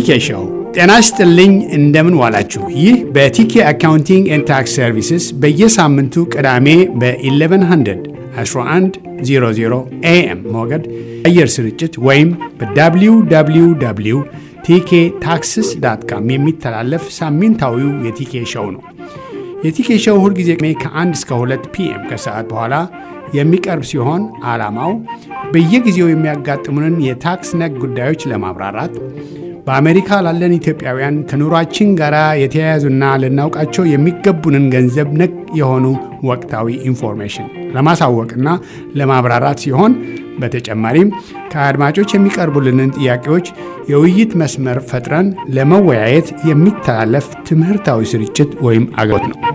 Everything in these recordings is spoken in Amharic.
ቲኬ ሾው። ጤና ይስጥልኝ፣ እንደምን ዋላችሁ። ይህ በቲኬ አካውንቲንግ ኤንድ ታክስ ሰርቪስስ በየሳምንቱ ቅዳሜ በ1100 1100 ኤኤም ሞገድ አየር ስርጭት ወይም በwww ቲኬ ታክስስ ዳት ካም የሚተላለፍ ሳምንታዊው የቲኬ ሾው ነው። የቲኬ ሾው ሁልጊዜ ከአንድ እስከ ሁለት ፒኤም ከሰዓት በኋላ የሚቀርብ ሲሆን ዓላማው በየጊዜው የሚያጋጥሙንን የታክስ ነክ ጉዳዮች ለማብራራት በአሜሪካ ላለን ኢትዮጵያውያን ከኑሯችን ጋር የተያያዙና ልናውቃቸው የሚገቡንን ገንዘብ ነክ የሆኑ ወቅታዊ ኢንፎርሜሽን ለማሳወቅና ለማብራራት ሲሆን በተጨማሪም ከአድማጮች የሚቀርቡልንን ጥያቄዎች የውይይት መስመር ፈጥረን ለመወያየት የሚተላለፍ ትምህርታዊ ስርጭት ወይም አገልግሎት ነው።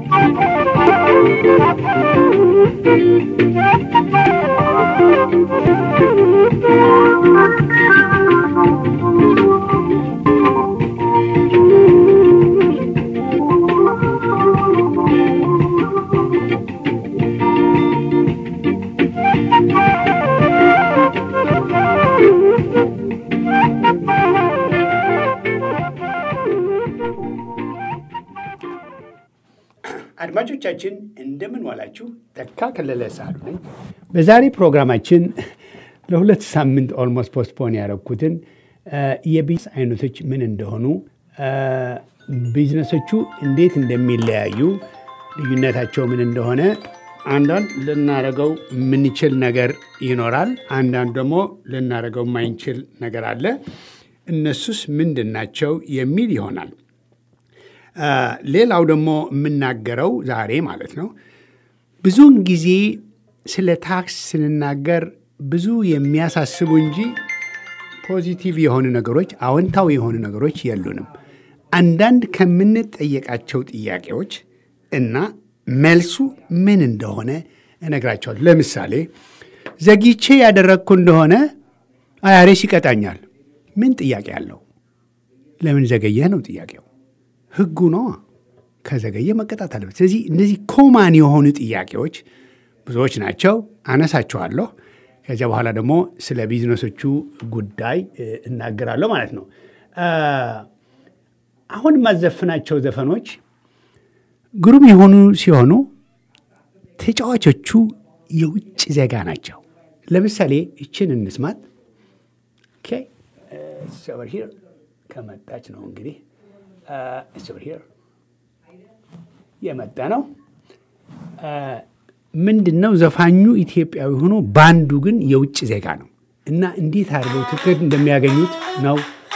አድማጮቻችን እንደምን ዋላችሁ። ተካ ከለለ ሳሉ ነኝ። በዛሬ ፕሮግራማችን ለሁለት ሳምንት ኦልሞስት ፖስትፖን ያደረግኩትን የቢዝነስ አይነቶች ምን እንደሆኑ፣ ቢዝነሶቹ እንዴት እንደሚለያዩ፣ ልዩነታቸው ምን እንደሆነ አንዳንድ ልናደርገው የምንችል ነገር ይኖራል። አንዳንድ ደግሞ ልናደርገው የማይንችል ነገር አለ። እነሱስ ምንድን ናቸው የሚል ይሆናል። ሌላው ደግሞ የምናገረው ዛሬ ማለት ነው ብዙውን ጊዜ ስለ ታክስ ስንናገር ብዙ የሚያሳስቡ እንጂ ፖዚቲቭ የሆኑ ነገሮች፣ አዎንታዊ የሆኑ ነገሮች የሉንም። አንዳንድ ከምንጠየቃቸው ጥያቄዎች እና መልሱ ምን እንደሆነ እነግራቸዋለሁ። ለምሳሌ ዘግይቼ ያደረግኩ እንደሆነ አያሬስ ይቀጣኛል። ምን ጥያቄ አለው? ለምን ዘገየህ ነው ጥያቄው። ህጉ ነው። ከዘገየ መቀጣት አለበት። ስለዚህ እነዚህ ኮማን የሆኑ ጥያቄዎች ብዙዎች ናቸው፣ አነሳቸዋለሁ። ከዚያ በኋላ ደግሞ ስለ ቢዝነሶቹ ጉዳይ እናገራለሁ ማለት ነው። አሁን የማዘፍናቸው ዘፈኖች ግሩም የሆኑ ሲሆኑ ተጫዋቾቹ የውጭ ዜጋ ናቸው። ለምሳሌ ይችን እንስማት። ከመጣች ነው እንግዲህ የመጣ ነው። ምንድን ነው ዘፋኙ ኢትዮጵያዊ ሆኖ ባንዱ ግን የውጭ ዜጋ ነው እና እንዴት አድርገው ትክክል እንደሚያገኙት ነው።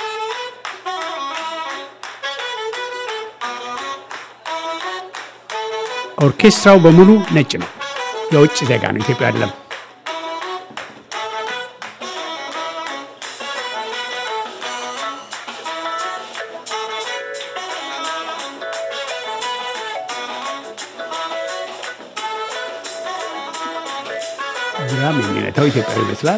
ኦርኬስትራው በሙሉ ነጭ ነው፣ የውጭ ዜጋ ነው፣ ኢትዮጵያ አይደለም። ድራም የሚመታው ኢትዮጵያዊ ይመስላል።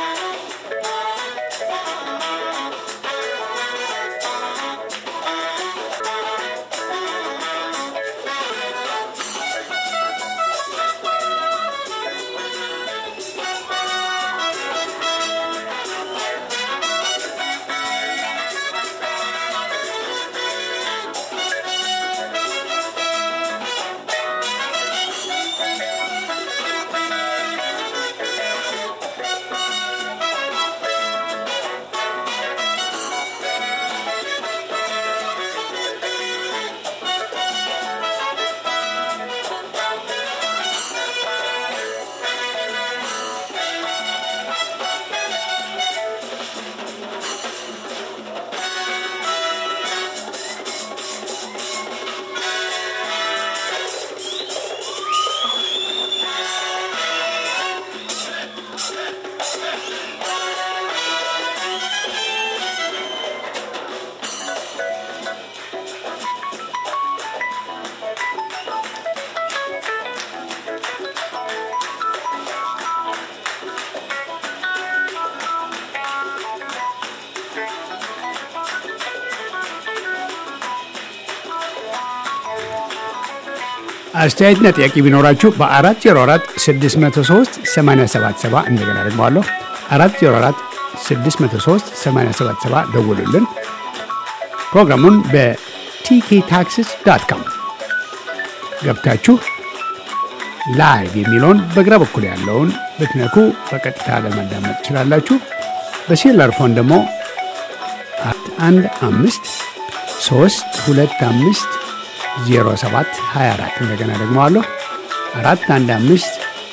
አስተያየትና ጥያቄ ቢኖራችሁ በ404 603 877 እንደገና ደግመዋለሁ 404 603 877 ደውሉልን። ፕሮግራሙን በቲኬ ታክስስ ዳት ካም ገብታችሁ ላይቭ የሚለውን በግራ በኩል ያለውን ብትነኩ በቀጥታ ለማዳመጥ ትችላላችሁ። በሴላር ፎን ደግሞ አንድ አምስት ሶስት ሁለት አምስት ዜሮ ሰባት ሀያ አራት እንደገና ደግሞ አለሁ አራት አንድ አምስት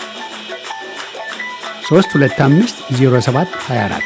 ሶስት ሁለት አምስት ዜሮ ሰባት ሀያ አራት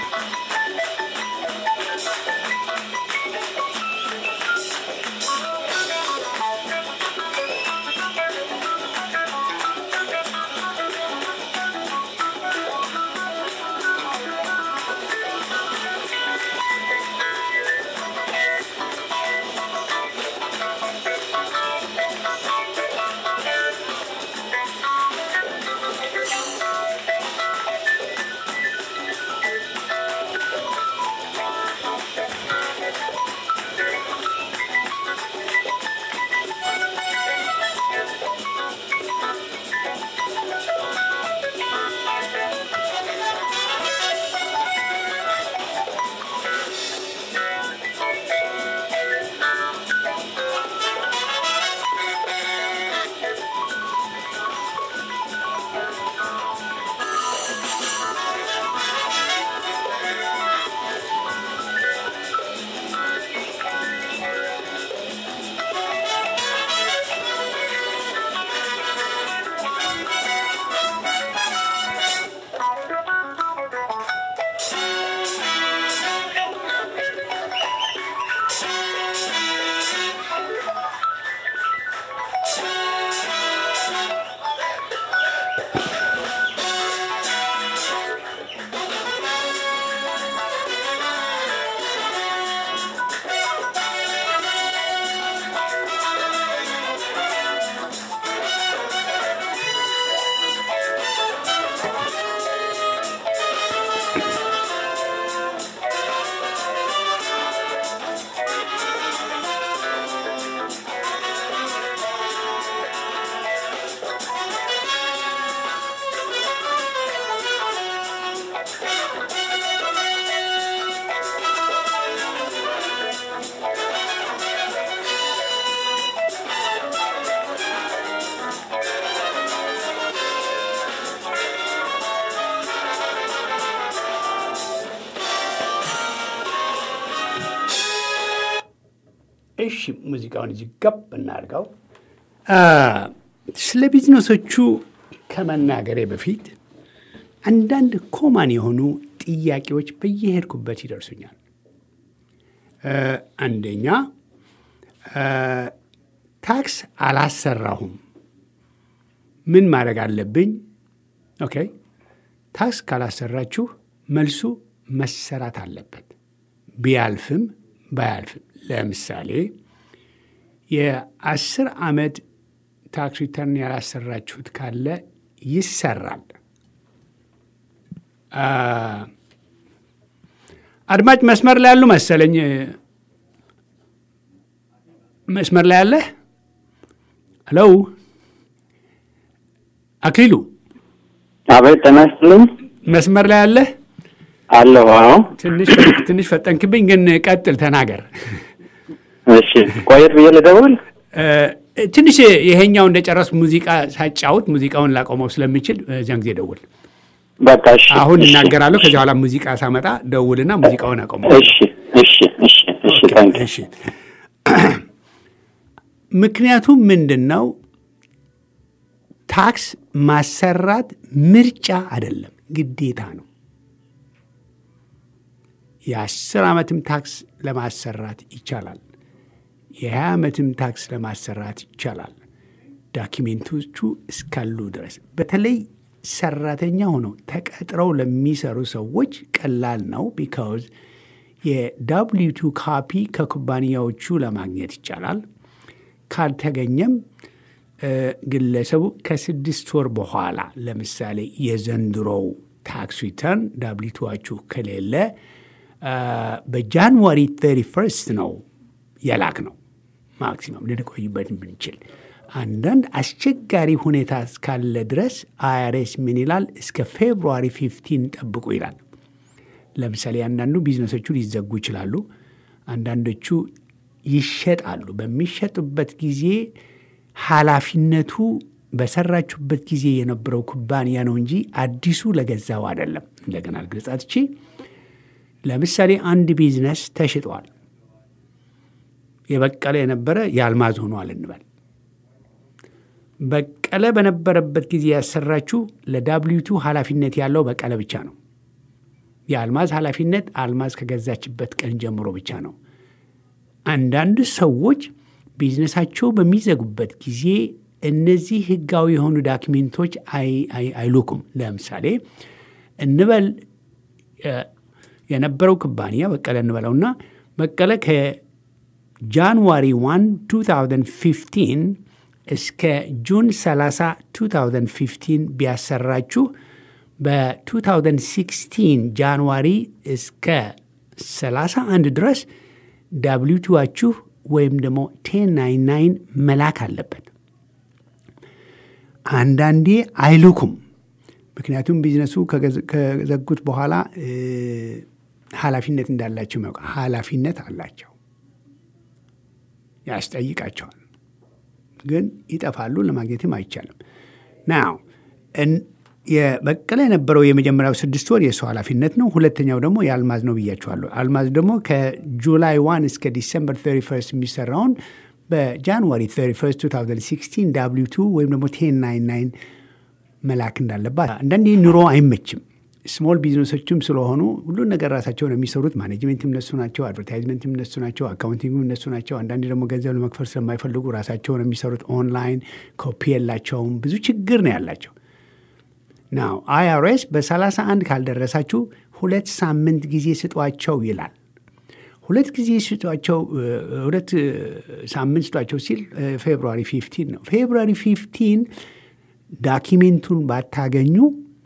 እሺ ሙዚቃውን እዚህ ገብ እናድርገው። ስለ ቢዝነሶቹ ከመናገሬ በፊት አንዳንድ ኮማን የሆኑ ጥያቄዎች በየሄድኩበት ይደርሱኛል። አንደኛ ታክስ አላሰራሁም፣ ምን ማድረግ አለብኝ? ኦኬ ታክስ ካላሰራችሁ መልሱ መሰራት አለበት ቢያልፍም ባያልፍም። ለምሳሌ የአስር ዓመት ታክስ ሪተርን ያላሰራችሁት ካለ ይሰራል። አድማጭ መስመር ላይ ያሉ መሰለኝ። መስመር ላይ ያለ ሄሎ፣ አክሊሉ አቤት፣ ጤና ይስጥልኝ። መስመር ላይ ያለ አለሁ። አዎ፣ ትንሽ ፈጠንክብኝ፣ ግን ቀጥል፣ ተናገር። እሺ፣ ቆየት ብዬ ልደውል። ትንሽ ይሄኛው እንደጨረስ ሙዚቃ ሳጫውት ሙዚቃውን ላቆመው ስለሚችል እዚያን ጊዜ ደውል። በቃ እሺ። አሁን እሺ፣ እናገራለሁ። ከዚያ በኋላ ሙዚቃ ሳመጣ ደውልና ሙዚቃውን አቆመው። እሺ፣ እሺ፣ እሺ፣ እሺ። ታንክ እሺ። ምክንያቱም ምንድን ነው ታክስ ማሰራት ምርጫ አይደለም፣ ግዴታ ነው። የአስር ዓመትም ታክስ ለማሰራት ይቻላል። የሀያ ዓመትም ታክስ ለማሰራት ይቻላል። ዳኪሜንቶቹ እስካሉ ድረስ በተለይ ሰራተኛ ሆነው ተቀጥረው ለሚሰሩ ሰዎች ቀላል ነው። ቢካውዝ የዳብሊቱ ካፒ ከኩባንያዎቹ ለማግኘት ይቻላል። ካልተገኘም ግለሰቡ ከስድስት ወር በኋላ ለምሳሌ የዘንድሮው ታክስ ሪተርን ዳብሊቱዋችሁ ከሌለ በጃንዋሪ 31 ነው የላክ ነው ማክሲመም ልንቆይበት ብንችል። አንዳንድ አስቸጋሪ ሁኔታ እስካለ ድረስ አይአርኤስ ምን ይላል? እስከ ፌብሩዋሪ 15 ጠብቁ ይላል። ለምሳሌ አንዳንዱ ቢዝነሶቹ ሊዘጉ ይችላሉ። አንዳንዶቹ ይሸጣሉ። በሚሸጡበት ጊዜ ኃላፊነቱ በሰራችሁበት ጊዜ የነበረው ኩባንያ ነው እንጂ አዲሱ ለገዛው አይደለም። እንደገና ልግለጻትቺ ለምሳሌ አንድ ቢዝነስ ተሽጧል። የበቀለ የነበረ የአልማዝ ሆኗል እንበል። በቀለ በነበረበት ጊዜ ያሰራችሁ ለዳብሊቱ ኃላፊነት ያለው በቀለ ብቻ ነው። የአልማዝ ኃላፊነት አልማዝ ከገዛችበት ቀን ጀምሮ ብቻ ነው። አንዳንድ ሰዎች ቢዝነሳቸው በሚዘጉበት ጊዜ እነዚህ ህጋዊ የሆኑ ዳክሜንቶች አይሉኩም። ለምሳሌ እንበል የነበረው ኩባንያ በቀለ እንበለውና በቀለ ከጃንዋሪ 1 2015 እስከ ጁን 30 2015 ቢያሰራችሁ በ2016 ጃንዋሪ እስከ 31 ድረስ ዳብሊቱዋችሁ ወይም ደግሞ ቴን ናይን ናይን መላክ አለበት። አንዳንዴ አይልኩም። ምክንያቱም ቢዝነሱ ከዘጉት በኋላ ኃላፊነት እንዳላቸው ያውቃ ኃላፊነት አላቸው፣ ያስጠይቃቸዋል። ግን ይጠፋሉ፣ ለማግኘትም አይቻልም። ናው የበቀለ የነበረው የመጀመሪያው ስድስት ወር የሰው ኃላፊነት ነው። ሁለተኛው ደግሞ የአልማዝ ነው ብያቸዋለሁ። አልማዝ ደግሞ ከጁላይ ዋን እስከ ዲሰምበር 31 የሚሰራውን በጃንዋሪ 31 2016 ዳብሊው ቱ ወይም ደግሞ ቴን ናይን ናይን መላክ እንዳለባት። አንዳንዴ ኑሮ አይመችም። ስሞል ቢዝነሶችም ስለሆኑ ሁሉን ነገር ራሳቸውን የሚሰሩት ማኔጅሜንትም እነሱ ናቸው፣ አድቨርታይዝመንትም እነሱ ናቸው፣ አካውንቲንግም እነሱ ናቸው። አንዳንዴ ደግሞ ገንዘብ ለመክፈል ስለማይፈልጉ ራሳቸውን የሚሰሩት ኦንላይን፣ ኮፒ የላቸውም። ብዙ ችግር ነው ያላቸው። ናው አይአርኤስ በ31 ካልደረሳችሁ ሁለት ሳምንት ጊዜ ስጧቸው ይላል። ሁለት ጊዜ ስጧቸው፣ ሁለት ሳምንት ስጧቸው ሲል ፌብሩዋሪ 15 ነው። ፌብሩዋሪ 15 ዳኪሜንቱን ባታገኙ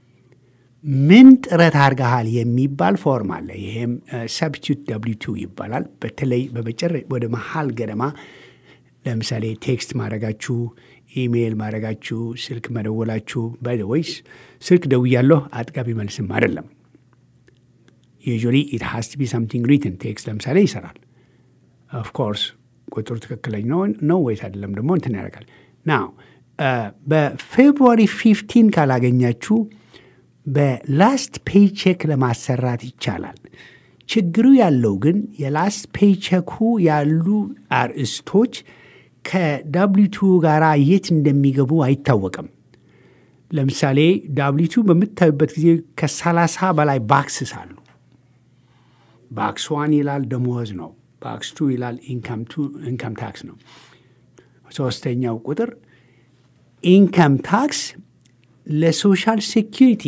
ምን ጥረት አድርገሃል የሚባል ፎርም አለ። ይሄም ሰብስቲዩት ደብሊው ቱ ይባላል። በተለይ በመጨረ ወደ መሀል ገደማ ለምሳሌ ቴክስት ማድረጋችሁ፣ ኢሜይል ማድረጋችሁ፣ ስልክ መደወላችሁ ወይስ ስልክ ደውያለሁ አጥጋቢ መልስም አይደለም። ዩዥዋሊ ኢት ሃስ ቱ ቢ ሳምቲንግ ሪትን ቴክስት ለምሳሌ ይሰራል። ኦፍኮርስ ቁጥሩ ትክክለኛ ነው ወይስ አይደለም ደግሞ እንትን ያደርጋል። ናው በፌብሩዋሪ ፊፍቲን ካላገኛችሁ በላስት ፔይቼክ ለማሰራት ይቻላል። ችግሩ ያለው ግን የላስት ፔይቼኩ ያሉ አርእስቶች ከዳብሊቱ ጋር የት እንደሚገቡ አይታወቅም። ለምሳሌ ዳብሊቱ በምታዩበት ጊዜ ከሰላሳ በላይ ባክስስ አሉ። ባክስ ዋን ይላል ደሞዝ ነው። ባክስ ቱ ይላል ኢንካም ታክስ ነው። ሶስተኛው ቁጥር ኢንካም ታክስ ለሶሻል ሴኪሪቲ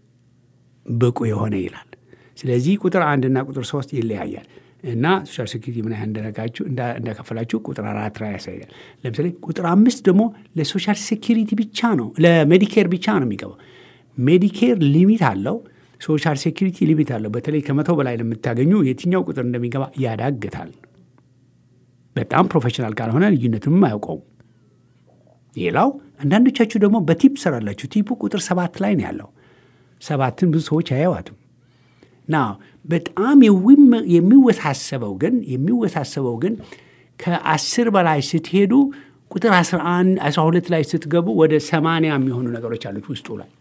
ብቁ የሆነ ይላል። ስለዚህ ቁጥር አንድና ቁጥር ሶስት ይለያያል እና ሶሻል ሴኪሪቲ ምን ያህል እንደነጋችሁ እንደከፈላችሁ ቁጥር አራት ላይ ያሳያል። ለምሳሌ ቁጥር አምስት ደግሞ ለሶሻል ሴኪሪቲ ብቻ ነው ለሜዲኬር ብቻ ነው የሚገባው። ሜዲኬር ሊሚት አለው፣ ሶሻል ሴኪሪቲ ሊሚት አለው። በተለይ ከመቶ በላይ ለምታገኙ የትኛው ቁጥር እንደሚገባ ያዳግታል። በጣም ፕሮፌሽናል ካልሆነ ልዩነቱንም አያውቀውም። ሌላው አንዳንዶቻችሁ ደግሞ በቲፕ ሰራላችሁ። ቲፑ ቁጥር ሰባት ላይ ነው ያለው። ሰባትን ብዙ ሰዎች አያዋትም። ና በጣም የሚወሳሰበው ግን የሚወሳሰበው ግን ከአስር በላይ ስትሄዱ ቁጥር 11 12 ላይ ስትገቡ ወደ ሰማንያ የሚሆኑ ነገሮች አሉት ውስጡ ላይ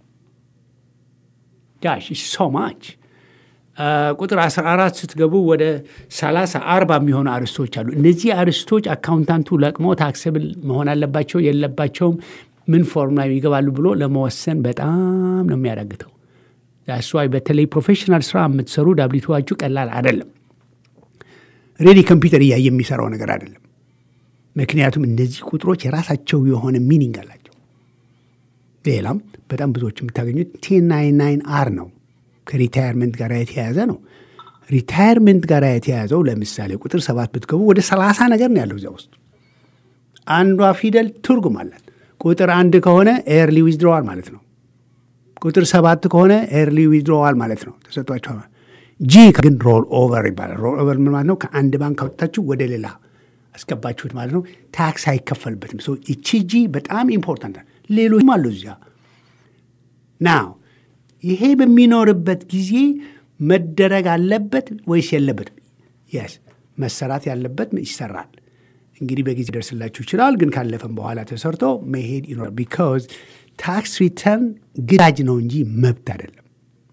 ጋሽ ሶ ማች ቁጥር 14 ስትገቡ ወደ 30 40 የሚሆኑ አርስቶች አሉ። እነዚህ አርስቶች አካውንታንቱ ለቅሞ ታክስብል መሆን አለባቸው የለባቸውም፣ ምን ፎርም ላይ ይገባሉ ብሎ ለመወሰን በጣም ነው የሚያዳግተው። ዳስዋይ በተለይ ፕሮፌሽናል ስራ የምትሰሩ ዳብሊቱዋችሁ ቀላል አይደለም። ሬዲ ኮምፒውተር እያየ የሚሰራው ነገር አይደለም። ምክንያቱም እነዚህ ቁጥሮች የራሳቸው የሆነ ሚኒንግ አላቸው። ሌላም በጣም ብዙዎች የምታገኙት ቴን ናይን ናይን አር ነው ከሪታየርመንት ጋር የተያያዘ ነው። ሪታየርመንት ጋር የተያያዘው ለምሳሌ ቁጥር ሰባት ብትገቡ ወደ ሰላሳ ነገር ነው ያለው እዚያ ውስጥ አንዷ ፊደል ትርጉም አላት። ቁጥር አንድ ከሆነ ኤርሊ ዊዝድሮዋል ማለት ነው። ቁጥር ሰባት ከሆነ ኤርሊ ዊዝድሮዋል ማለት ነው። ተሰጧቸዋል። ጂ ግን ሮል ኦቨር ይባላል። ሮል ኦቨር ምን ማለት ነው? ከአንድ ባንክ አውጥታችሁ ወደ ሌላ አስገባችሁት ማለት ነው። ታክስ አይከፈልበትም። ይቺ ጂ በጣም ኢምፖርታንት። ሌሎችም አሉ እዚያ ናው ይሄ በሚኖርበት ጊዜ መደረግ አለበት ወይስ የለበትም? የስ መሰራት ያለበት ይሰራል። እንግዲህ በጊዜ ደርስላችሁ ይችላል፣ ግን ካለፈም በኋላ ተሰርቶ መሄድ ይኖራል። ቢካዝ ታክስ ሪተርን ግዳጅ ነው እንጂ መብት አይደለም።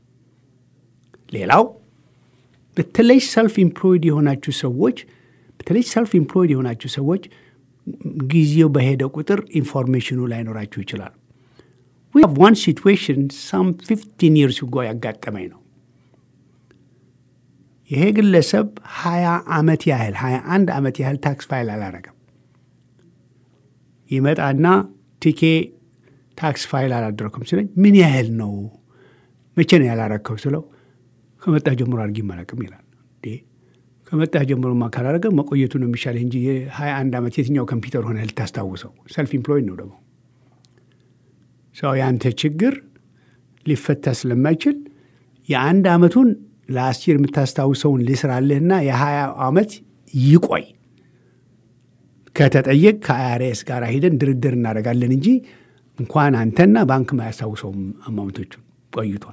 ሌላው በተለይ ሰልፍ ኢምፕሎይድ የሆናችሁ ሰዎች በተለይ ሰልፍ ኢምፕሎይድ የሆናችሁ ሰዎች ጊዜው በሄደ ቁጥር ኢንፎርሜሽኑ ላይኖራችሁ ይችላል። ዊ ሃቭ ዋን ሲትዌሽን ሳም ፊፍቲን ይርስ ጎ ያጋጠመኝ ነው። ይሄ ግለሰብ ሀያ ዓመት ያህል ሀያ አንድ ዓመት ያህል ታክስ ፋይል አላረገም። ይመጣና ቲኬ ታክስ ፋይል አላደረኩም ሲለኝ ምን ያህል ነው መቼ ነው ያላረከው ስለው ከመጣ ጀምሮ አድርጊ አላውቅም ይላል። ከመጣ ጀምሮማ ካላረገ መቆየቱ ነው የሚሻለህ እንጂ የሀያ አንድ ዓመት የትኛው ኮምፒውተር ሆነ ልታስታውሰው? ሰልፍ ኢምፕሎይድ ነው ደግሞ ሰው የአንተ ችግር ሊፈታ ስለማይችል የአንድ ዓመቱን ለአስር የምታስታውሰውን ልስራልህና የሀያ ዓመት ይቆይ ከተጠየቅ ከአይአርኤስ ጋር ሂደን ድርድር እናደርጋለን እንጂ እንኳን አንተና ባንክ ማያስታውሰውም አማውንቶቹን ቆይቷል።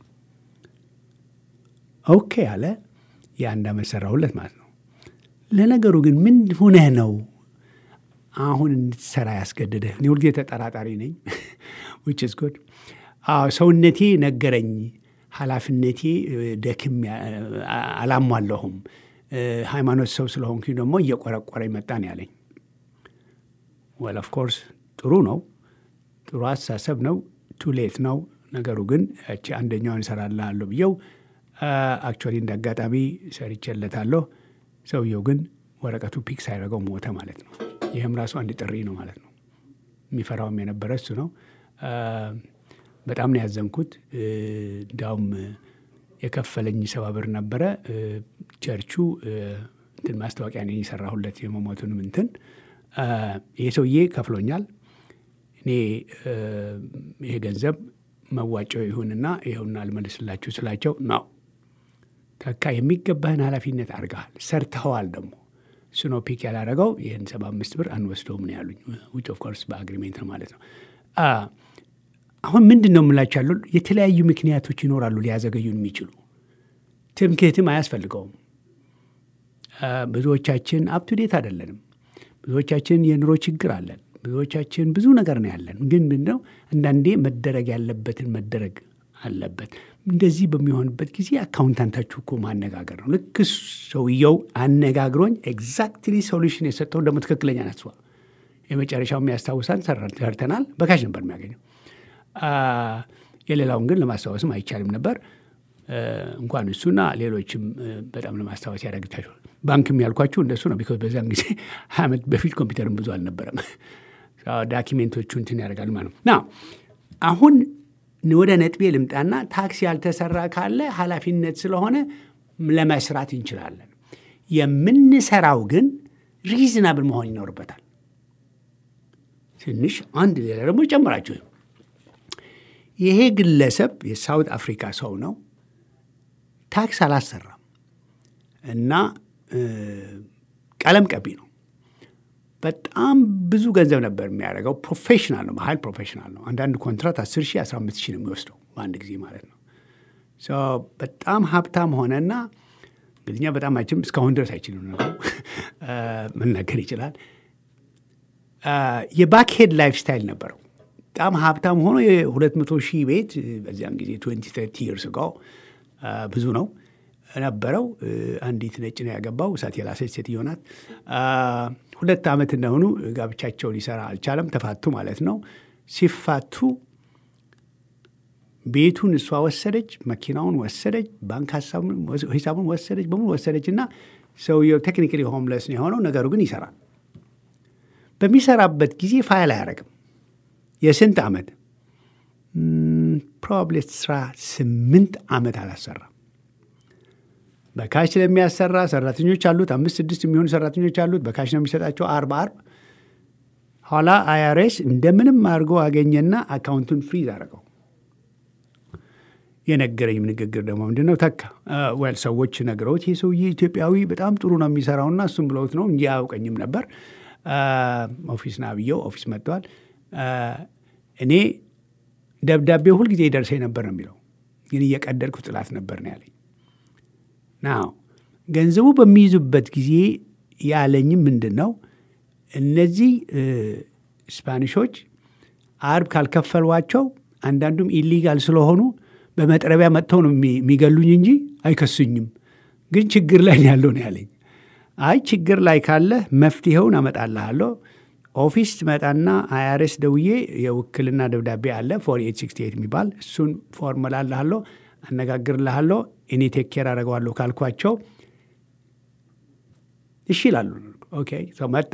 ኦኬ አለ። የአንድ ዓመት ሰራሁለት ማለት ነው። ለነገሩ ግን ምን ሁነህ ነው አሁን እንድትሰራ ያስገድድህ? እኔ ሁልጊዜ ተጠራጣሪ ነኝ። ዊች ኢዝ ጉድ። ሰውነቴ ነገረኝ፣ ኃላፊነቴ ደክም አላሟለሁም፣ ሃይማኖት ሰው ስለሆንኩ ደግሞ እየቆረቆረ መጣ ነው ያለኝ። ወል ኦፍ ኮርስ ጥሩ ነው፣ ጥሩ አስተሳሰብ ነው። ቱሌት ነው ነገሩ። ግን ያቺ አንደኛውን እሰራልሃለሁ ብየው አክቹዋሊ እንደ አጋጣሚ ሰርቼለታለሁ። ሰውየው ግን ወረቀቱ ፒክ ሳይደረገው ሞተ ማለት ነው። ይህም ራሱ አንድ ጥሪ ነው ማለት ነው። የሚፈራውም የነበረ እሱ ነው። በጣም ነው ያዘንኩት። እንዲያውም የከፈለኝ ሰባ ብር ነበረ። ቸርቹ እንትን ማስታወቂያ ነኝ የሰራሁለት የመሞቱንም እንትን ይሄ ሰውዬ ከፍሎኛል። እኔ ይሄ ገንዘብ መዋጮ ይሁንና ይኸውና አልመልስላችሁ ስላቸው ነው ተካ የሚገባህን ኃላፊነት አድርገሃል፣ ሰርተኸዋል። ደግሞ ስኖ ፒክ ያላረገው ይህን ሰባ አምስት ብር አንወስደውም ነው ያሉኝ። ዊች ኦፍ ኮርስ በአግሪሜንት ነው ማለት ነው። አሁን ምንድን ነው የምላቸው ያሉ የተለያዩ ምክንያቶች ይኖራሉ ሊያዘገዩን የሚችሉ ትምክህትም አያስፈልገውም። ብዙዎቻችን አፕቱዴት አይደለንም። ብዙዎቻችን የኑሮ ችግር አለን። ብዙዎቻችን ብዙ ነገር ነው ያለን። ግን ምንድነው አንዳንዴ መደረግ ያለበትን መደረግ አለበት። እንደዚህ በሚሆንበት ጊዜ አካውንታንታችሁ እኮ ማነጋገር ነው። ልክ ሰውየው አነጋግሮኝ ኤግዛክትሊ ሶሉሽን የሰጠው ደግሞ ትክክለኛ ናት። የመጨረሻው የሚያስታውሳን ሰርተናል። በካሽ ነበር የሚያገኘው። የሌላውን ግን ለማስታወስም አይቻልም ነበር። እንኳን እሱና ሌሎችም በጣም ለማስታወስ ያደረግታችኋል። ባንክም ያልኳችሁ እንደሱ ነው። ቢኮዝ በዛን ጊዜ ሀያ ዓመት በፊት ኮምፒውተርም ብዙ አልነበረም። ዳኪሜንቶቹ እንትን ያደርጋል ማለት ነው። ና አሁን ወደ ነጥቤ ልምጣና ታክስ ያልተሰራ ካለ ኃላፊነት ስለሆነ ለመስራት እንችላለን። የምንሰራው ግን ሪዝናብል መሆን ይኖርበታል። ትንሽ አንድ ሌላ ደግሞ ጨምራችሁ ይሄ ግለሰብ የሳውት አፍሪካ ሰው ነው። ታክስ አላሰራም እና ቀለም ቀቢ ነው። በጣም ብዙ ገንዘብ ነበር የሚያደርገው። ፕሮፌሽናል ነው፣ መሀል ፕሮፌሽናል ነው። አንዳንድ ኮንትራት 10 ሺህ 15 ሺህ ነው የሚወስደው በአንድ ጊዜ ማለት ነው። በጣም ሀብታም ሆነና እንግዲኛ በጣም አይችልም፣ እስካሁን ድረስ አይችልም ነገሩ መናገር ይችላል። የባክሄድ ላይፍ ስታይል ነበረው። በጣም ሀብታም ሆኖ የሁለት መቶ ሺህ ቤት በዚያን ጊዜ ትዌንቲ ተርቲ ይርስ ጋው ብዙ ነው ነበረው። አንዲት ነጭ ነው ያገባው፣ እሳት የላሰች ሴትዮ ናት። ሁለት ዓመት እንደሆኑ ጋብቻቸው ሊሰራ አልቻለም፣ ተፋቱ ማለት ነው። ሲፋቱ ቤቱን እሷ ወሰደች፣ መኪናውን ወሰደች፣ ባንክ ሂሳቡን ወሰደች፣ በሙሉ ወሰደች እና ሰውየው ቴክኒካሊ ሆምለስ ነው የሆነው። ነገሩ ግን ይሰራል። በሚሰራበት ጊዜ ፋይል አያደርግም። የስንት ዓመት ፕሮባብሊ አስራ ስምንት ዓመት አላሰራም። በካሽ ስለሚያሰራ ሰራተኞች አሉት። አምስት ስድስት የሚሆኑ ሰራተኞች አሉት። በካሽ ነው የሚሰጣቸው አርብ አርብ። ኋላ አይአርኤስ እንደምንም አድርጎ አገኘና አካውንቱን ፍሪዝ አደረገው። የነገረኝ ንግግር ደግሞ ምንድን ነው ተካ ወል ሰዎች ነግረውት ይህ ሰውዬ ኢትዮጵያዊ በጣም ጥሩ ነው የሚሰራውና እሱም ብለውት ነው እንጂ አያውቀኝም ነበር። ኦፊስ ና ብየው ኦፊስ መጥተዋል። እኔ ደብዳቤ ሁልጊዜ ይደርሰኝ ነበር ነው የሚለው፣ ግን እየቀደድኩ ጥላት ነበር ነው ያለኝ። ናው ገንዘቡ በሚይዙበት ጊዜ ያለኝም ምንድን ነው እነዚህ ስፓኒሾች አርብ ካልከፈሏቸው አንዳንዱም ኢሊጋል ስለሆኑ በመጥረቢያ መጥተው ነው የሚገሉኝ እንጂ አይከሱኝም። ግን ችግር ላይ ነው ያለው ነው ያለኝ። አይ ችግር ላይ ካለ መፍትሄውን አመጣልሃለሁ። ኦፊስ ትመጣና አይአርኤስ ደውዬ የውክልና ደብዳቤ አለ ፎር ኤት ሲክስቲ ኤት የሚባል እሱን ፎርም እልሃለሁ፣ አነጋግርልሃለሁ፣ እኔ ቴክ ኬር አደርገዋለሁ ካልኳቸው እሺ ይላሉ። ኦኬ ሰው መጣ፣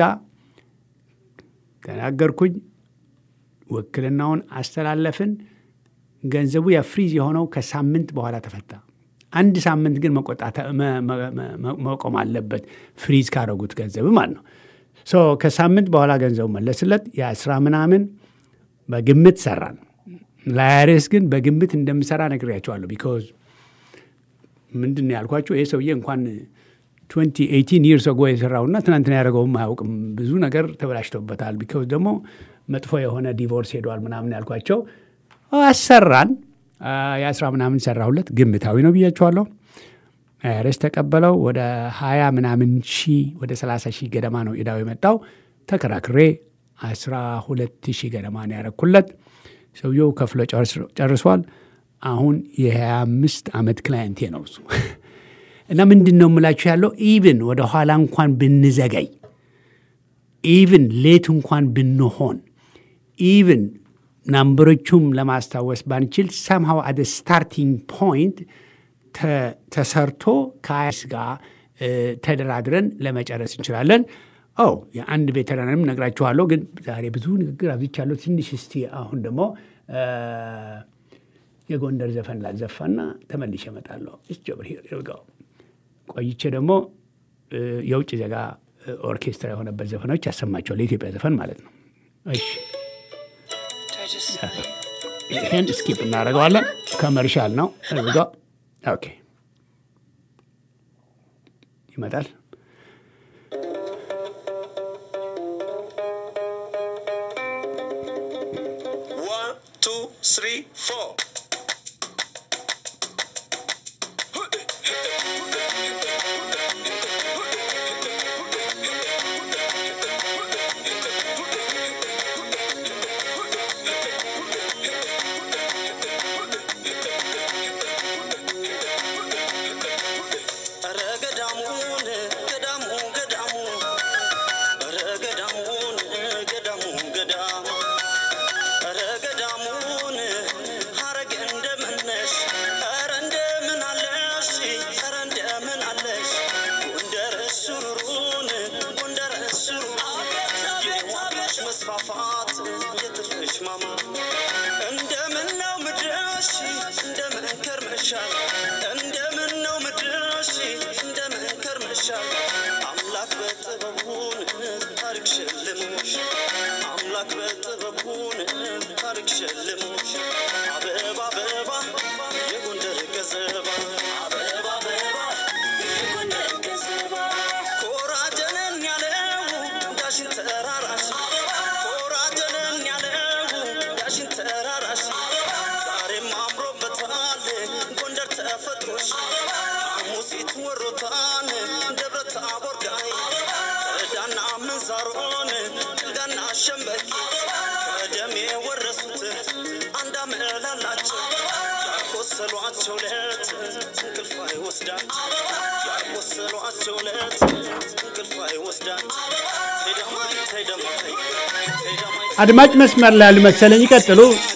ተናገርኩኝ፣ ውክልናውን አስተላለፍን። ገንዘቡ የፍሪዝ የሆነው ከሳምንት በኋላ ተፈታ። አንድ ሳምንት ግን መቆም አለበት ፍሪዝ ካረጉት ገንዘብ ማለት ነው። ከሳምንት በኋላ ገንዘቡ መለስለት። የአስራ ምናምን በግምት ሰራን። ለአይአርኤስ ግን በግምት እንደምሰራ ነግሬያቸዋለሁ። ቢኮዝ ምንድን ነው ያልኳቸው ይህ ሰውዬ እንኳን 2018 ይርስ ጎ የሰራውና ትናንትና ያደረገውም አያውቅም። ብዙ ነገር ተበላሽቶበታል። ቢኮዝ ደግሞ መጥፎ የሆነ ዲቮርስ ሄደዋል ምናምን ያልኳቸው አሰራን። የአስራ ምናምን ሰራሁለት። ግምታዊ ነው ብያቸዋለሁ። አይአርኤስ ተቀበለው። ወደ ሀያ ምናምን ሺህ ወደ ሰላሳ ሺህ ገደማ ነው ዕዳው የመጣው። ተከራክሬ አስራ ሁለት ሺህ ገደማ ነው ያረኩለት። ሰውየው ከፍሎ ጨርሷል። አሁን የሀያ አምስት ዓመት ክላየንቴ ነው እሱ እና ምንድን ነው የምላችሁ ያለው ኢቭን ወደ ኋላ እንኳን ብንዘገይ ኢቭን ሌት እንኳን ብንሆን ኢቭን ናምበሮቹም ለማስታወስ ባንችል ሰምሃው አደ ስታርቲንግ ፖይንት ተሰርቶ ከአይስ ጋር ተደራድረን ለመጨረስ እንችላለን። ኦ የአንድ ቬተራንም ነግራችኋለሁ፣ ግን ዛሬ ብዙ ንግግር አብዝቻለሁ። ትንሽ እስቲ አሁን ደግሞ የጎንደር ዘፈን ላዘፋና ተመልሼ እመጣለሁ። እስጀብር ይርጋው ቆይቼ ደግሞ የውጭ ዜጋ ኦርኬስትራ የሆነበት ዘፈኖች ያሰማቸዋል። የኢትዮጵያ ዘፈን ማለት ነው። እሺ ይህን ስኪፕ እናደርገዋለን። ከመርሻል ነው እርጋ ኦኬ ይመጣል። One, two, three, four. ኧረ ገዳሙን ገዳሙ ገዳሙ ኧረ ገዳሙን ገዳሙ ገዳሙ ኧረ ገዳሙን ሐረግ እንደምነሽ ኧረ እንደምን አለሽ ኧረ እንደምን አለሽ ጎንደር ሱሩሩን ጎንደር ሱሩሩ የዋሽ መስፋፋት የትርፍሽ ማማ እንደምን ነው ምድረሽ እንደምን ከርመሻል እንደምን ነው ምድረሽ እንደምን ከርመሻል አምላክ በጥበቡን ታሪክ ሸልሞሽ አምላክ በጥበቡን ታሪክ ሸልሞሽ አበባ አበባ የጎንደር ገዘባ አበባ አበባ የጎንደር ገዘባ ኮራጀንን ያለው ዳሽን ተራራሽ ኮራጀንን ያለው ዳሽን ተራራሽ ዛሬም አምሮበታል ጎንደር ተፈጥሮሽ ሐሙሲት ወሮታን ደብረ ታቦር ጋይ ከዳና ምንዛሮን ቅልጋና ሸምበቂት ከደም የወረሱት አንድ አመላላቸው ያቆሰሏቸው ለት እንቅልፍ አይወስዳቸው ያቆሰሏቸው ለት እንቅልፍ አይወስዳቸው ቴደማይ ቴደማይ ቴደማይ አድማጭ መስመር ላይ ያሉ መሰለኝ። ይቀጥሉ።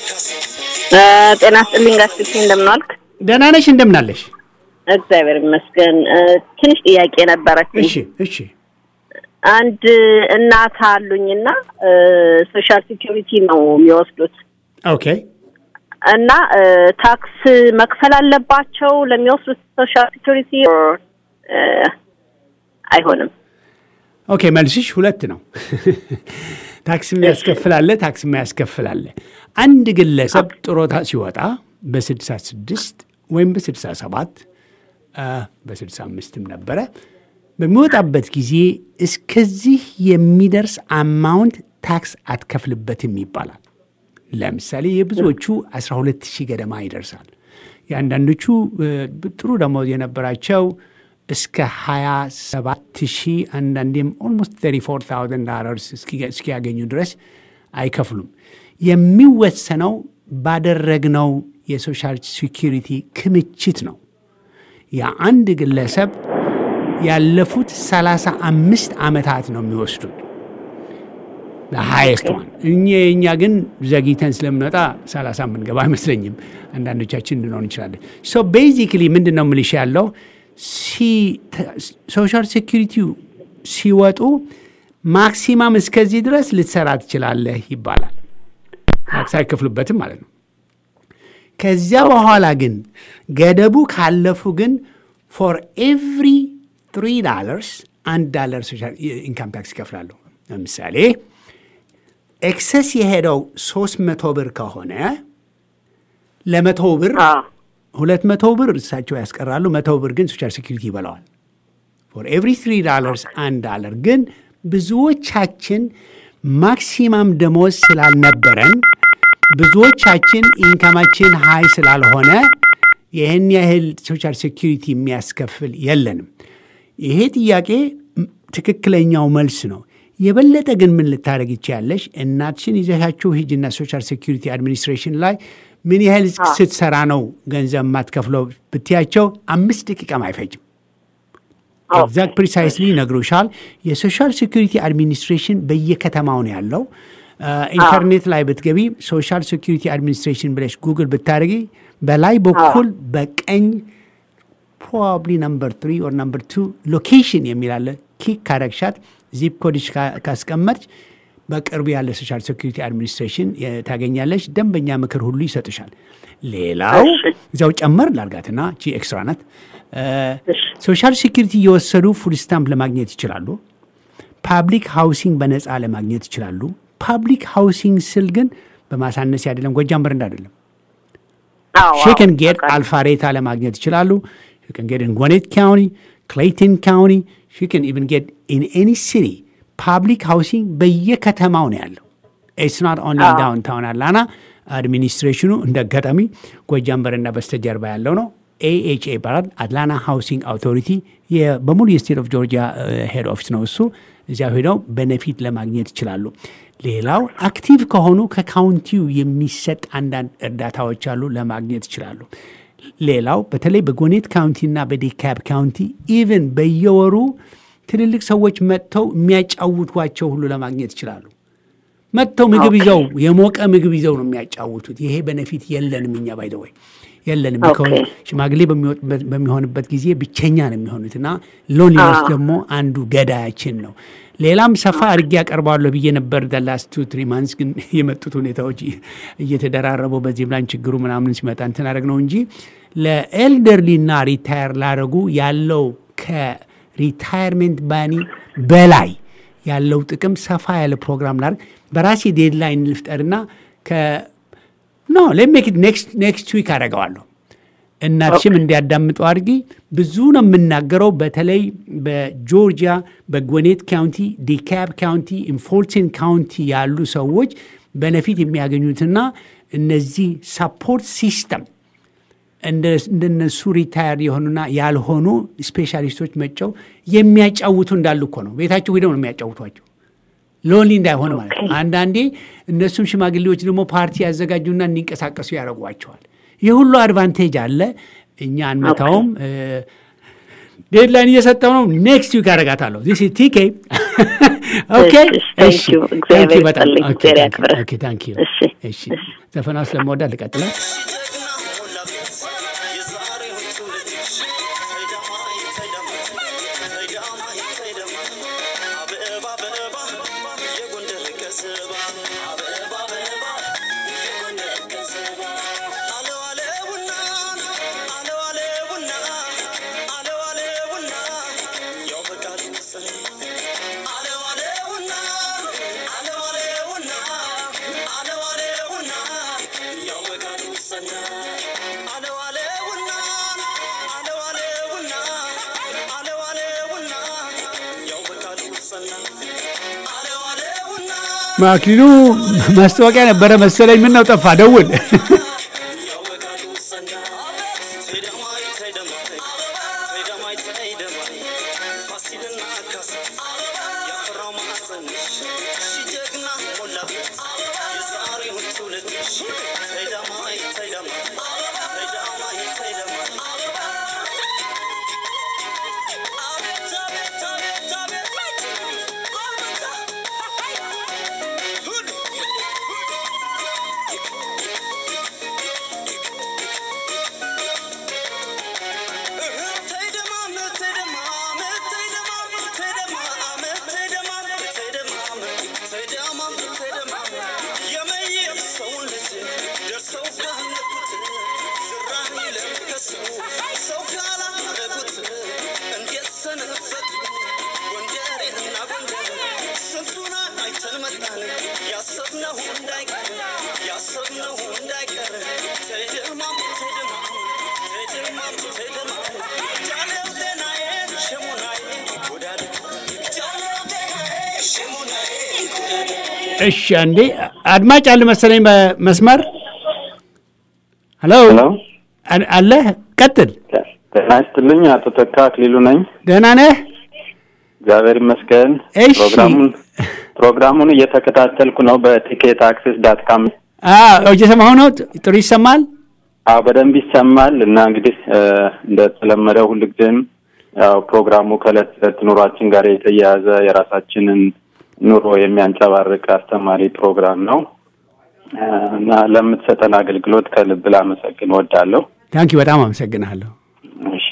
ጤና ስጥልኝ ጋስቲ እንደምን ዋልክ? ደህና ነሽ? እንደምናለሽ? እግዚአብሔር ይመስገን። እ፣ ትንሽ ጥያቄ ነበረችኝ። እሺ እሺ አንድ እናት አሉኝና እ፣ ሶሻል ሴኪሪቲ ነው የሚወስዱት ኦኬ እና እ፣ ታክስ መክፈል አለባቸው ለሚወስዱት ሶሻል ሴኪሪቲ እ፣ አይሆንም? ኦኬ መልስሽ ሁለት ነው። ታክስ የሚያስከፍላለ ታክስ የማያስከፍላለ። አንድ ግለሰብ ጥሮታ ሲወጣ በስድሳ ስድስት ወይም በስድሳ ሰባት በስድሳ አምስትም ነበረ በሚወጣበት ጊዜ እስከዚህ የሚደርስ አማውንት ታክስ አትከፍልበትም ይባላል። ለምሳሌ የብዙዎቹ 12 ሺህ ገደማ ይደርሳል። የአንዳንዶቹ እ፣ ጥሩ ደሞዝ የነበራቸው እስከ 27 ሺህ አንዳንዴም ኦልሞስት 34 ዶላርስ እስኪያገኙ ድረስ አይከፍሉም። የሚወሰነው ባደረግነው የሶሻል ሴኪሪቲ ክምችት ነው። የአንድ ግለሰብ ያለፉት 35 ዓመታት ነው የሚወስዱት ለሀይስት ዋን እኛ የእኛ ግን ዘግይተን ስለምንወጣ 30 የምንገባ አይመስለኝም። አንዳንዶቻችን እንድንሆን እንችላለን። ሶ ቤዚክሊ ምንድን ነው ምልሽ ያለው ሶሻል ሴኪሪቲው ሲወጡ ማክሲማም እስከዚህ ድረስ ልትሰራ ትችላለህ ይባላል። ሳይከፍሉበትም ማለት ነው። ከዚያ በኋላ ግን ገደቡ ካለፉ ግን ፎር ኤቭሪ ትሪ ዳለርስ አንድ ዳለር ኢንካም ታክስ ይከፍላሉ። ለምሳሌ ኤክሰስ የሄደው ሶስት መቶ ብር ከሆነ ለመቶ ብር ሁለት መቶ ብር እሳቸው ያስቀራሉ። መቶ ብር ግን ሶሻል ሴኪሪቲ ይበላዋል። ፎር ኤቭሪ ትሪ ዳለርስ አንድ ዳለር ግን ብዙዎቻችን ማክሲማም ደሞዝ ስላልነበረን ብዙዎቻችን ኢንካማችን ሀይ ስላልሆነ ይህን ያህል ሶሻል ሴኪሪቲ የሚያስከፍል የለንም። ይሄ ጥያቄ ትክክለኛው መልስ ነው። የበለጠ ግን ምን ልታደረግ ይችያለሽ? እናትሽን ይዘሻችሁ ሂጅና ሶሻል ሴኪሪቲ አድሚኒስትሬሽን ላይ ምን ያህል ስትሰራ ነው ገንዘብ የማትከፍለው ብትያቸው አምስት ደቂቃም አይፈጅም። ኤግዛክት ፕሪሳይስሊ ይነግሩሻል። የሶሻል ሴኪሪቲ አድሚኒስትሬሽን በየከተማው ነው ያለው። ኢንተርኔት ላይ ብትገቢ ሶሻል ሴኪሪቲ አድሚኒስትሬሽን ብለሽ ጉግል ብታደርጊ በላይ በኩል በቀኝ ፕሮባብሊ ነምበር ትሪ ኦር ነምበር ቱ ሎኬሽን የሚላለ ኪክ ካረግሻት ዚፕ ኮድሽ ካስቀመጥች በቅርቡ ያለ ሶሻል ሴኪሪቲ አድሚኒስትሬሽን ታገኛለች። ደንበኛ ምክር ሁሉ ይሰጡሻል። ሌላው እዚያው ጨመር ላርጋትና ቺ ኤክስትራ ናት። ሶሻል ሴኪሪቲ እየወሰዱ ፉል ስታምፕ ለማግኘት ይችላሉ። ፓብሊክ ሃውሲንግ በነፃ ለማግኘት ይችላሉ። ፓብሊክ ሃውሲንግ ስል ግን በማሳነስ አይደለም፣ ጎጃም በረንዳ አይደለም። ሼከን ጌት አልፋሬታ ለማግኘት ይችላሉ። ሼከን ጌት ጎኔት ካውኒ፣ ክሌይተን ካውኒ ሼከን ኢቨን ጌት ኢን ኤኒ ሲቲ ፓብሊክ ሃውሲንግ በየከተማው ነው ያለው። ኢትስ ናት ኦንሊ ዳውንታውን አላና አድሚኒስትሬሽኑ እንደ አጋጣሚ ጎጃም በረንዳ በስተጀርባ ያለው ነው። ኤኤችኤ ይባላል። አትላንታ ሃውሲንግ አውቶሪቲ በሙሉ የስቴት ኦፍ ጆርጂያ ሄድ ኦፊስ ነው እሱ። እዚያ ሄደው በነፊት ለማግኘት ይችላሉ። ሌላው አክቲቭ ከሆኑ ከካውንቲው የሚሰጥ አንዳንድ እርዳታዎች አሉ፣ ለማግኘት ይችላሉ። ሌላው በተለይ በጎኔት ካውንቲና በዴካብ ካውንቲ ኢቨን በየወሩ ትልልቅ ሰዎች መጥተው የሚያጫውቷቸው ሁሉ ለማግኘት ይችላሉ። መጥተው ምግብ ይዘው የሞቀ ምግብ ይዘው ነው የሚያጫውቱት። ይሄ በነፊት የለንም እኛ ባይደወይ የለንም። ሽማግሌ በሚሆንበት ጊዜ ብቸኛ ነው የሚሆኑት እና ሎንሊነስ ደግሞ አንዱ ገዳያችን ነው። ሌላም ሰፋ አድርጌ ያቀርባለሁ ብዬ ነበር ላስት ቱ ትሪ ማንስ ግን የመጡት ሁኔታዎች እየተደራረቡ በዚህም ላይ ችግሩ ምናምን ሲመጣ እንትን አደረግ ነው እንጂ ለኤልደርሊና ሪታየር ላደረጉ ያለው ከሪታየርሜንት ባኒ በላይ ያለው ጥቅም ሰፋ ያለ ፕሮግራም ላድርግ በራሴ ዴድላይን ልፍጠርና ኖ ሌሜክ ኔክስት ዊክ አደርገዋለሁ። እናትሽም እንዲያዳምጡ አድርጊ። ብዙ ነው የምናገረው። በተለይ በጆርጂያ በጎኔት ካውንቲ፣ ዲካብ ካውንቲ፣ ኢንፎልሴን ካውንቲ ያሉ ሰዎች በነፊት የሚያገኙትና እነዚህ ሳፖርት ሲስተም እንደነሱ ሪታየር የሆኑና ያልሆኑ ስፔሻሊስቶች መጨው የሚያጫውቱ እንዳሉ እኮ ነው። ቤታቸው ሄደው ነው የሚያጫውቷቸው ሎንሊ እንዳይሆን ማለት ነው። አንዳንዴ እነሱም ሽማግሌዎች ደግሞ ፓርቲ ያዘጋጁና እንዲንቀሳቀሱ ያደርጓቸዋል። ይህ ሁሉ አድቫንቴጅ አለ። እኛ አንመታውም። ዴድላይን እየሰጠው ነው። ኔክስት ዊክ አደርጋታለሁ። ዚስ ቲኬ ኦኬ። ዘፈና ስለመወዳ ልቀጥላል። ማክሊሉ ማስታወቂያ ነበረ መሰለኝ። ምን ነው ጠፋ? ደውል። Say እሺ አንዴ አድማጭ አለ መሰለኝ በመስመር ሄሎ ሄሎ አ- አለ ቀጥል ጤና ይስጥልኝ። አቶ ተካ አክሊሉ ነኝ። ደህና ነህ እግዚአብሔር ይመስገን። እሺ። ፕሮግራሙን ፕሮግራሙን እየተከታተልኩ ነው በቲኬት አክሲስ ዳት ካም። አዎ እየሰማሁ ነው ጥሩ ይሰማል አዎ በደንብ ይሰማል። እና እንግዲህ እ፣ እንደተለመደው ሁልጊዜም ያው ፕሮግራሙ ከእለት ተዕለት ኑሯችን ጋር የተያያዘ የራሳችንን ኑሮ የሚያንጸባርቅ አስተማሪ ፕሮግራም ነው እ፣ እና ለምትሰጠን አገልግሎት ከልብ ላመሰግን ወዳለሁ። ታንኪ በጣም አመሰግናለሁ እሺ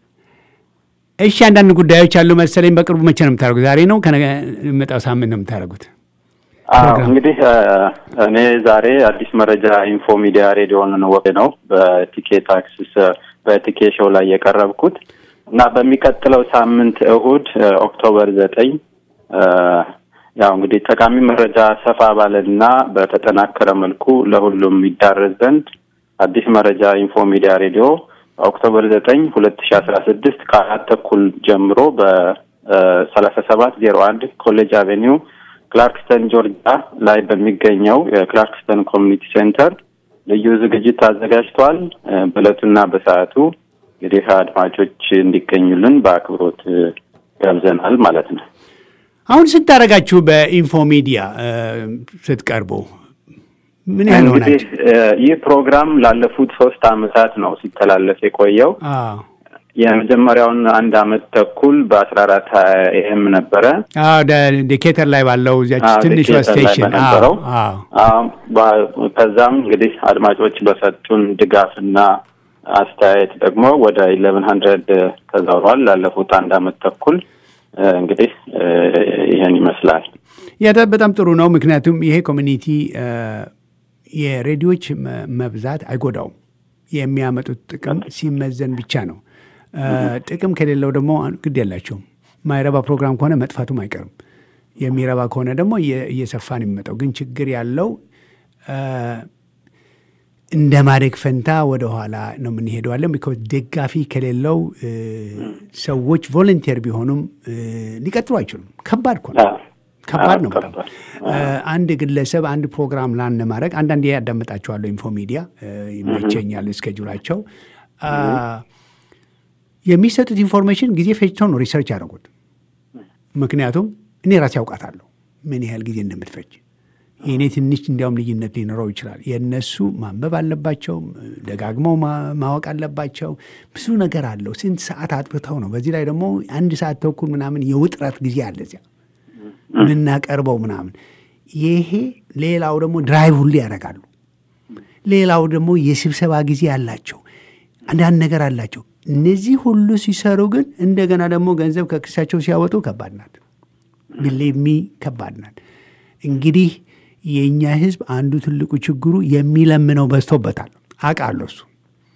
እሺ አንዳንድ ጉዳዮች አሉ መሰለኝ በቅርቡ መቼ ነው የምታደርጉት ዛሬ ነው ከነገ የሚመጣው ሳምንት ነው የምታደርጉት አዎ ፕሮግራም። እንግዲህ እ፣ እኔ ዛሬ አዲስ መረጃ ኢንፎ ሚዲያ ሬዲዮን ወ ነው በቲኬት አክሲስ እ፣ በቲኬ ሾው ላይ የቀረብኩት እና በሚቀጥለው ሳምንት እሁድ እ፣ ኦክቶበር ዘጠኝ እ፣ ያው እንግዲህ ጠቃሚ መረጃ ሰፋ ባለና በተጠናከረ መልኩ ለሁሉም ይዳረስ ዘንድ አዲስ መረጃ ኢንፎ ሚዲያ ሬዲዮ ኦክቶበር ዘጠኝ ሁለት ሺ አስራ ስድስት ከአራት ተኩል ጀምሮ በሰላሳ ሰባት ዜሮ አንድ ኮሌጅ አቬኒው ክላርክስተን ጆርጂያ ላይ በሚገኘው የክላርክስተን ኮሚኒቲ ሴንተር ልዩ ዝግጅት አዘጋጅቷል። እ፣ በዕለቱና በሰዓቱ እንግዲህ አድማጮች እንዲገኙልን በአክብሮት እ፣ ጋብዘናል ማለት ነው። አሁን ስታደርጋችሁ በኢንፎ ሚዲያ እ፣ ስትቀርቡ ምን ያህል እንግዲህ ሆናችሁ እ፣ ይህ ፕሮግራም ላለፉት ሶስት አመታት ነው ሲተላለፍ የቆየው። አዎ የመጀመሪያውን አንድ አመት ተኩል በአስራ አራት ኤኤም ነበረ። አዎ ደ- ዴኬተር ላይ ባለው እዚያች አዎ፣ ትንሿ ዲኬተር ላይ ስቴሽን በነበረው። አዎ አዎ፣ በ- ከዛም እንግዲህ አድማጮች በሰጡን ድጋፍና አስተያየት ደግሞ ወደ ኢሌቨን ሀንድረድ ተዛውሯል። ላለፉት አንድ አመት ተኩል እ፣ እንግዲህ እ፣ ይህን ይመስላል። ያ በጣም ጥሩ ነው። ምክንያቱም ይሄ ኮሚኒቲ እ፣ የሬዲዮች መ- መብዛት አይጎዳውም። የሚያመጡት ጥቅም ሲመዘን ብቻ ነው። እ፣ ጥቅም ከሌለው ደግሞ ግድ የላቸውም። ማይረባ ፕሮግራም ከሆነ መጥፋቱም አይቀርም። የሚረባ ከሆነ ደግሞ እየ- እየሰፋ ነው የሚመጣው። ግን ችግር ያለው እ፣ እንደ ማደግ ፈንታ ወደ ኋላ ነው የምንሄደዋለን። ቢኮዝ ደጋፊ ከሌለው እ፣ ሰዎች ቮለንቴር ቢሆኑም እ፣ ሊቀጥሉ አይችሉም። ከባድ እኮ ነው። አዎ። ከባድ አዎ፣ ነው በጣም ከባድ። እ፣ አንድ ግለሰብ አንድ ፕሮግራም ላን ለማድረግ አንዳንዴ ያዳምጣቸዋለሁ። ኢንፎ ሚዲያ እ፣ ይመቸኛል እስኬጁላቸው አ፣ የሚሰጡት ኢንፎርሜሽን ጊዜ ፈጅተው ነው ሪሰርች ያደረጉት። ምክንያቱም እኔ ራሴ ያውቃታለሁ ምን ያህል ጊዜ እንደምትፈጅ። የእኔ ትንሽ እንዲያውም ልዩነት ሊኖረው ይችላል። የእነሱ ማንበብ አለባቸው፣ ደጋግመው ማ- ማወቅ አለባቸው። ብዙ ነገር አለው። ስንት ሰዓት አጥብተው ነው። በዚህ ላይ ደግሞ አንድ ሰዓት ተኩል ምናምን የውጥረት ጊዜ አለ እዚያ የምናቀርበው ምናምን። ይሄ ሌላው ደግሞ ድራይቭ ሁሉ ያደርጋሉ። ሌላው ደግሞ የስብሰባ ጊዜ አላቸው። አንዳንድ ነገር አላቸው። እነዚህ ሁሉ ሲሰሩ ግን እንደገና ደግሞ ገንዘብ ከክሳቸው ሲያወጡ ከባድ ናት። ብሌሚ ከባድ ናት። እንግዲህ የእኛ ሕዝብ አንዱ ትልቁ ችግሩ የሚለምነው በዝቶበታል። አውቃለሁ እሱ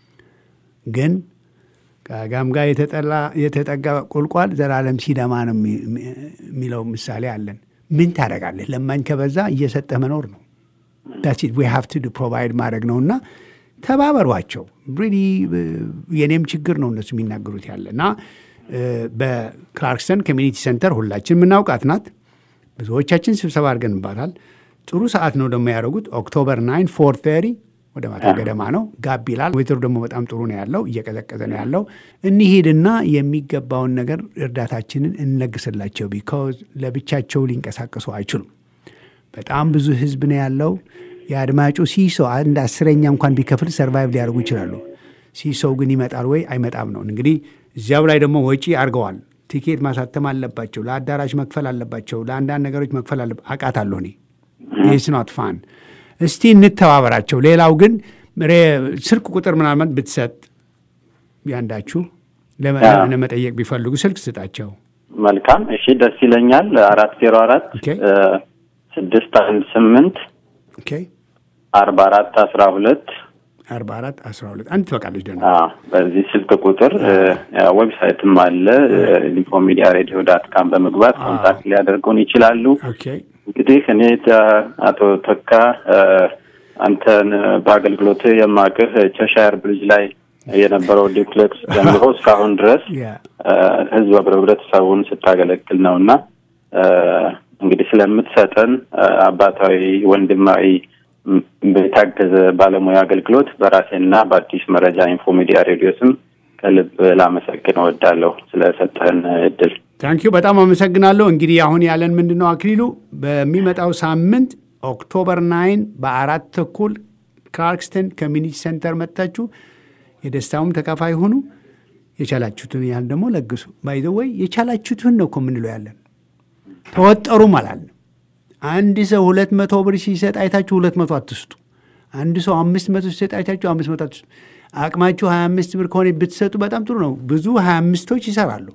ግን ከጋም ጋር የተጠላ የተጠጋ ቁልቋል ዘላለም ሲደማ ነው የሚ- የሚለው ምሳሌ አለን። ምን ታደርጋለህ? ለማኝ ከበዛ እየሰጠህ መኖር ነው። ዳትስ ዊ ሃቭ ቱ ፕሮቫይድ ማድረግ ነው እና ተባበሯቸው። ሪሊ የኔም ችግር ነው እነሱ የሚናገሩት ያለ እና እ፣ በክላርክስተን ኮሚኒቲ ሴንተር ሁላችን የምናውቃት ናት። ብዙዎቻችን ስብሰባ አድርገንባታል። ጥሩ ሰዓት ነው ደግሞ ያደረጉት። ኦክቶበር ናይን ፎር ተሪ ወደ ማታ ገደማ ነው። ጋብ ይላል። ዌተሩ ደግሞ በጣም ጥሩ ነው ያለው፣ እየቀዘቀዘ ነው ያለው። እንሂድና የሚገባውን ነገር እርዳታችንን እንለግስላቸው። ቢካዝ ለብቻቸው ሊንቀሳቀሱ አይችሉም። በጣም ብዙ ህዝብ ነው ያለው። የአድማጩ ሲሶ አንድ አስረኛ እንኳን ቢከፍል ሰርቫይቭ ሊያደርጉ ይችላሉ። ሲሶው ግን ይመጣል ወይ አይመጣም ነው እንግዲህ። እዚያው ላይ ደግሞ ወጪ አድርገዋል። ቲኬት ማሳተም አለባቸው፣ ለአዳራሽ መክፈል አለባቸው፣ ለአንዳንድ ነገሮች መክፈል አለ አውቃታለሁ እኔ ኢትስ ኖት ፋን። እስቲ እንተባበራቸው። ሌላው ግን ሬ- ስልክ ቁጥር ምናምን ብትሰጥ ያንዳችሁ ለመ- አዎ። ለመጠየቅ ቢፈልጉ ስልክ ስጣቸው። መልካም እሺ፣ ደስ ይለኛል። አራት ዜሮ አራት ኦኬ። ስድስት አንድ ስምንት ኦኬ አርባ አራት አስራ ሁለት አርባ አራት አስራ ሁለት አንድ ትበቃለች ደግሞ በዚህ ስልክ ቁጥር እ፣ ዌብሳይትም አለ ኢንፎ ሚዲያ ሬዲዮ ዳት ካም በመግባት ኮንታክት ሊያደርጉን ይችላሉ። ኦኬ እንግዲህ እኔ ተ- አቶ ተካ እ፣ አንተን በአገልግሎት የማቅህ ቸሻየር ብሪጅ ላይ የነበረው ዲፕሌክስ ጀምሮ እስካሁን ድረስ ያ እ፣ ህዝብ ህብረተሰቡን ስታገለግል ነው እና እ፣ እንግዲህ ስለምትሰጠን አባታዊ ወንድማዊ የታገዘ ባለሙያ አገልግሎት በራሴና በአዲስ መረጃ ኢንፎ ሚዲያ ሬዲዮ ስም ከልብ ላመሰግን እወዳለሁ ስለሰጠህን እድል። ታንኪዩ በጣም አመሰግናለሁ። እንግዲህ አሁን ያለን ምንድን ነው አክሊሉ፣ በሚመጣው ሳምንት ኦክቶበር ናይን በአራት ተኩል ክላርክስተን ኮሚኒቲ ሴንተር መጥታችሁ የደስታውም ተካፋይ ሆኑ። የቻላችሁትን ያህል ደግሞ ለግሱ። ባይዘወይ የቻላችሁትን ነው እኮ የምንለው ያለን ተወጠሩም አላልንም። አንድ ሰው ሁለት መቶ ብር ሲሰጥ አይታችሁ ሁለት መቶ አትስጡ። አንድ ሰው አምስት መቶ ሲሰጥ አይታችሁ አምስት መቶ አትስጡ። አቅማችሁ ሀያ አምስት ብር ከሆነ ብትሰጡ በጣም ጥሩ ነው። ብዙ ሀያ አምስቶች ይሰራሉ።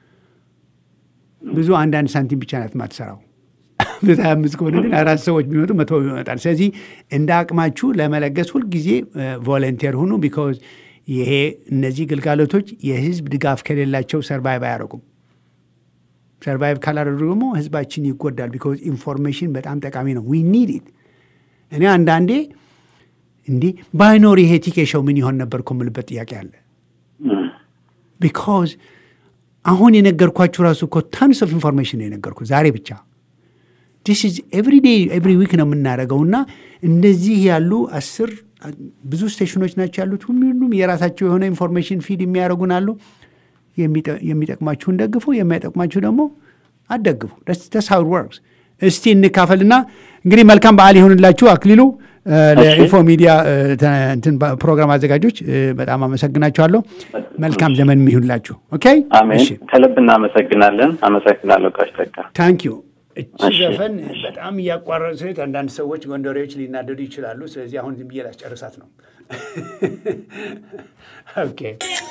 ብዙ አንዳንድ ሳንቲም ብቻ ናት ማትሰራው። ብዙ ሀያ አምስት ከሆነ ግን አራት ሰዎች ቢመጡ መቶ ይመጣል። ስለዚህ እንደ አቅማችሁ ለመለገስ ሁልጊዜ ቮለንቴር ሁኑ። ቢካዝ ይሄ እነዚህ ግልጋሎቶች የህዝብ ድጋፍ ከሌላቸው ሰርቫይቭ አያደርጉም። ሰርቫይቭ ካላደረጉ ደግሞ ህዝባችን ይጎዳል። ቢካዝ ኢንፎርሜሽን በጣም ጠቃሚ ነው። ዊ ኒድ ኢት። እኔ አንዳንዴ እንዲህ ባይኖር ይሄ ቲኬሻው ምን ይሆን ነበር እኮ የምልበት ጥያቄ አለ። ቢካዝ አሁን የነገርኳችሁ ራሱ እኮ ታንስ ኦፍ ኢንፎርሜሽን ነው የነገርኩ ዛሬ ብቻ ዲስ ኢዝ ኤቭሪ ዴይ ኤቭሪ ዊክ ነው የምናደርገው እና እንደዚህ ያሉ አስር ብዙ ስቴሽኖች ናቸው ያሉት። ሁሉም የራሳቸው የሆነ ኢንፎርሜሽን ፊድ የሚያደርጉን አሉ። የሚጠቅማችሁን ደግፉ፣ የማይጠቅማችሁ ደግሞ አትደግፉ። ደስ ሃው ወርክስ። እስቲ እንካፈልና እንግዲህ መልካም በዓል ይሆንላችሁ። አክሊሉ ለኢንፎ ሚዲያ ፕሮግራም አዘጋጆች በጣም አመሰግናችኋለሁ። መልካም ዘመን ይሁንላችሁ። ኦኬ፣ አሜን። ከልብ እናመሰግናለን። አመሰግናለሁ ጋሽ ተካ። ታንክ ዩ። እቺ ዘፈን በጣም እያቋረጥ ስት አንዳንድ ሰዎች ጎንደሬዎች ሊናደዱ ይችላሉ። ስለዚህ አሁን ዝም ብዬ ላስጨርሳት ነው። ኦኬ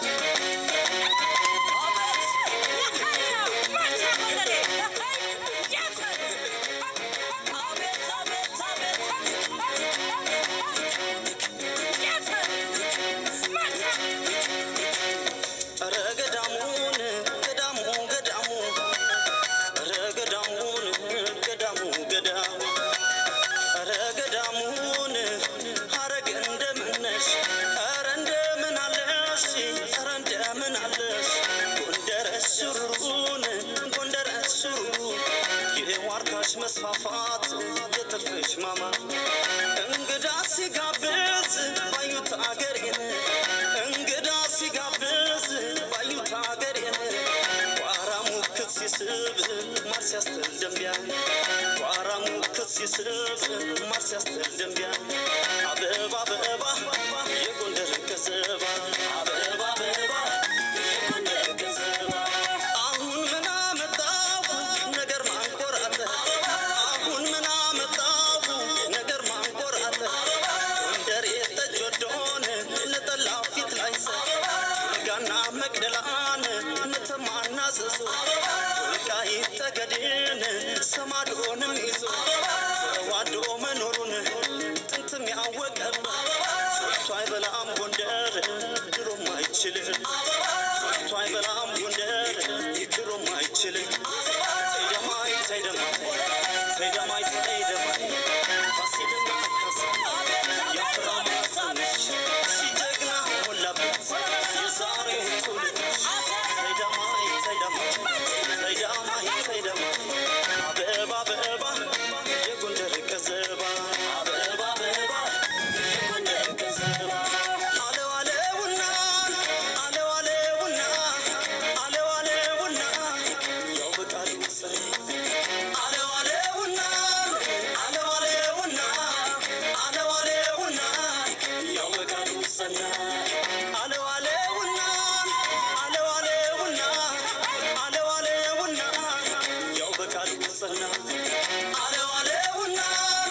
መስፋፋት የትርፍሽ ማማ እንግዳ ሲጋብዝ ባዩት አገሬን እንግዳ ሲጋብዝ ባዩት አገሬን ቋራ ሙክት ሲስብ ማር ሲያስትል ደንቢያ ቋራ ሙክት ሲስብ ማር ሲያስትል ደንቢያ አበባ አበባ የጎንደር ገዘባ አበባ አበባ የጎንደር ገዘባ አሁን ምን አመጣው ነገር ማንቆራጠ አሁን ምን አመጣው ነገር ማንቆራጠ ጎንደር የጠጅ ወዶን ለጠላ ፊት ላይ ሰ ጋና መቅደላን ነተማና ዘዞ ወልቃይት ጠገዴን ሰማዶንም ይዞ ተዋዶ መኖሩን ጥንትም ያወቀበት ሶልቶ አይበላም ጎንደር ድሮም አይችልም ሶልቶ አይበላም ጎንደር ድሮም አይችልም ተይደማይ ተይደማይ ተይደማይ ተይደማይ ፋሲልና ካሳ ያፍራ ማጽንሽ ሲጀግና ሞላበት የዛሬው ትውልድ ተይደማይ ተይደማይ ተይደማይ ተይደማይ አበባ አበባ የጎንደር ገዘባ አበባ አበባ የጎንደር ገዘባ አለው አለውና አለው አለውና አለው አለውና ያው በቃሉ ጽሬ አለው አለውና አለው አለውና አለው አለውና ያው በቃሉ ጸና አለው አለውና አለው አለውና አለው አለውና ያው በቃሉ ጸና አለው አለውና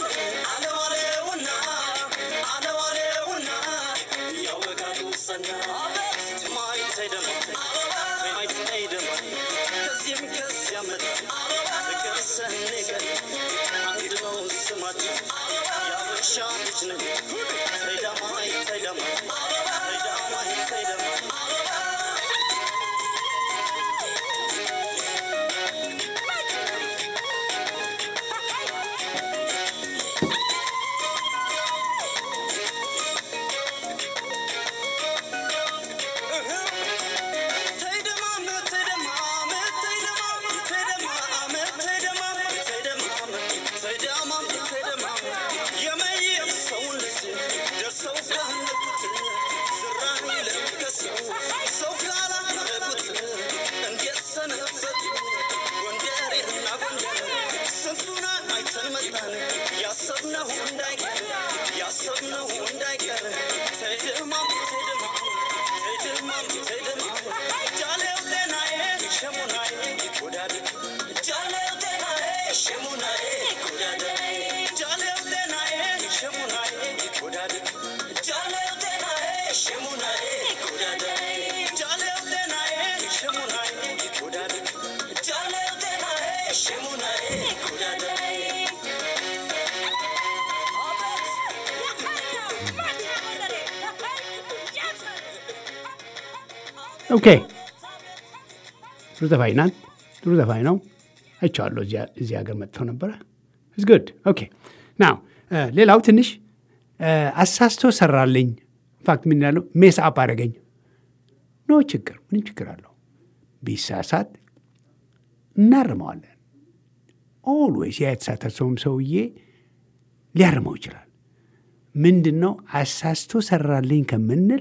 አለው አለውና አለው አለውና ያው በቃሉ ጸና ትማይ ተይደማይ ትማይ ተይደማይ ከዚህም ከዚያ መጣ ፍቅር ሰንቀን አንድ ነው ስማችን ያበሻ ልጅ ነን ተይደማይ ተይደማይ ተይደማይ ተይደማይ ተይደማም ተይደማም ተይደማም ተይደማም ተይደማም ያሰብነው እንዳይቀር ያሰብነው እንዳይቀር ተድማም ተድማም ተድማም ተድማም ጃሌው ጤናዬ ሸሙናዬ ጎዳዴ ጃሌው ጤናዬ ሸሙናዬ ጎዳዴ ጃሌው ጤናዬ ሸሙናዬ ጎዳዴ ጃሌው ጤናዬ ሸሙናዬ ጎዳዴ ጃሌው ጤናዬ ሸሙናዬ ጎዳዴ ጃሌው ጤናዬ ሸሙናዬ ጎዳዴ ኦኬ ጥሩ ዘፋኝ ናት። ጥሩ ዘፋኝ ነው። አይቼዋለሁ። እዚያ- እዚህ ሀገር መጥተው ነበረ። ኢትስ ጉድ ኦኬ ናው ሌላው ትንሽ እ፣ አሳስቶ ሰራልኝ። ኢንፋክት ምን ያለው ሜስ አፕ አደረገኝ። ኖ ችግር ምንም ችግር አለው። ቢሳሳት እናርመዋለን። ኦልዌይስ ያ የተሳሳተውም ሰውዬ ሊያርመው ይችላል። ምንድን ነው አሳስቶ ሰራልኝ ከምንል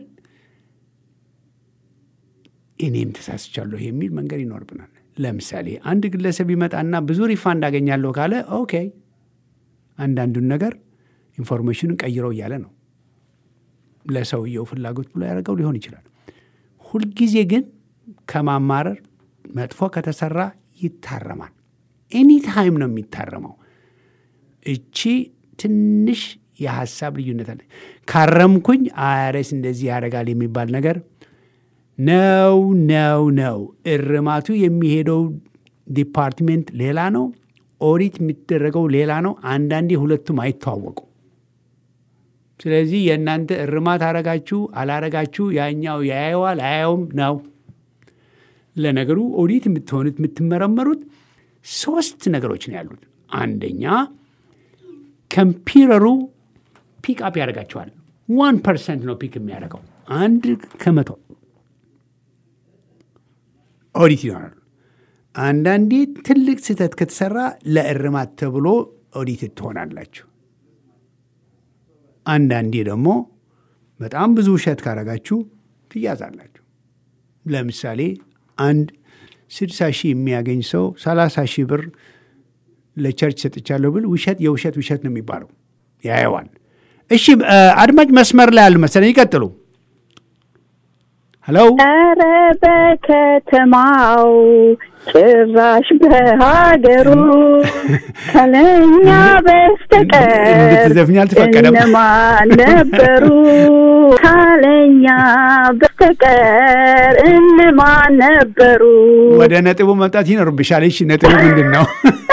እኔም ተሳስቻለሁ የሚል መንገድ ይኖርብናል። ለምሳሌ አንድ ግለሰብ ይመጣና ብዙ ሪፋንድ አገኛለሁ ካለ ኦኬ፣ አንዳንዱን ነገር ኢንፎርሜሽኑን ቀይረው እያለ ነው። ለሰውየው ፍላጎት ብሎ ያደረገው ሊሆን ይችላል። ሁልጊዜ ግን ከማማረር መጥፎ ከተሰራ ይታረማል። ኤኒ ታይም ነው የሚታረመው። እቺ ትንሽ የሀሳብ ልዩነት አለ። ካረምኩኝ አያሬስ እንደዚህ ያደርጋል የሚባል ነገር ነው ነው ነው። እርማቱ የሚሄደው ዲፓርትሜንት ሌላ ነው። ኦዲት የሚደረገው ሌላ ነው። አንዳንዴ ሁለቱም አይተዋወቁ። ስለዚህ የእናንተ እርማት አረጋችሁ አላረጋችሁ ያኛው ያየዋል አያየውም ነው። ለነገሩ ኦዲት የምትሆኑት የምትመረመሩት ሶስት ነገሮች ነው ያሉት። አንደኛ ኮምፒውተሩ ፒክ አፕ ያደርጋቸዋል። ዋን ፐርሰንት ነው ፒክ የሚያደርገው አንድ ከመቶ ኦዲት ይሆናሉ። አንዳንዴ ትልቅ ስህተት ከተሰራ ለእርማት ተብሎ ኦዲት ትሆናላችሁ። አንዳንዴ ደግሞ በጣም ብዙ ውሸት ካረጋችሁ ትያዛላችሁ። ለምሳሌ አንድ ስድሳ ሺህ የሚያገኝ ሰው ሰላሳ ሺህ ብር ለቸርች ሰጥቻለሁ ብል ውሸት የውሸት ውሸት ነው የሚባለው። ያየዋል። እሺ እ፣ አድማጭ መስመር ላይ አሉ መሰለኝ። ይቀጥሉ። ሄሎ ኧረ በከተማው ጭራሽ በሀገሩ ከለኛ በስተቀር እንድትዘፍኝ አልተፈቀደም። እነማን ነበሩ? ካለኛ በስተቀር እነማን ነበሩ? ወደ ነጥቡ መምጣት ይኖርብሻል። እሺ ነጥቡ ምንድን ነው?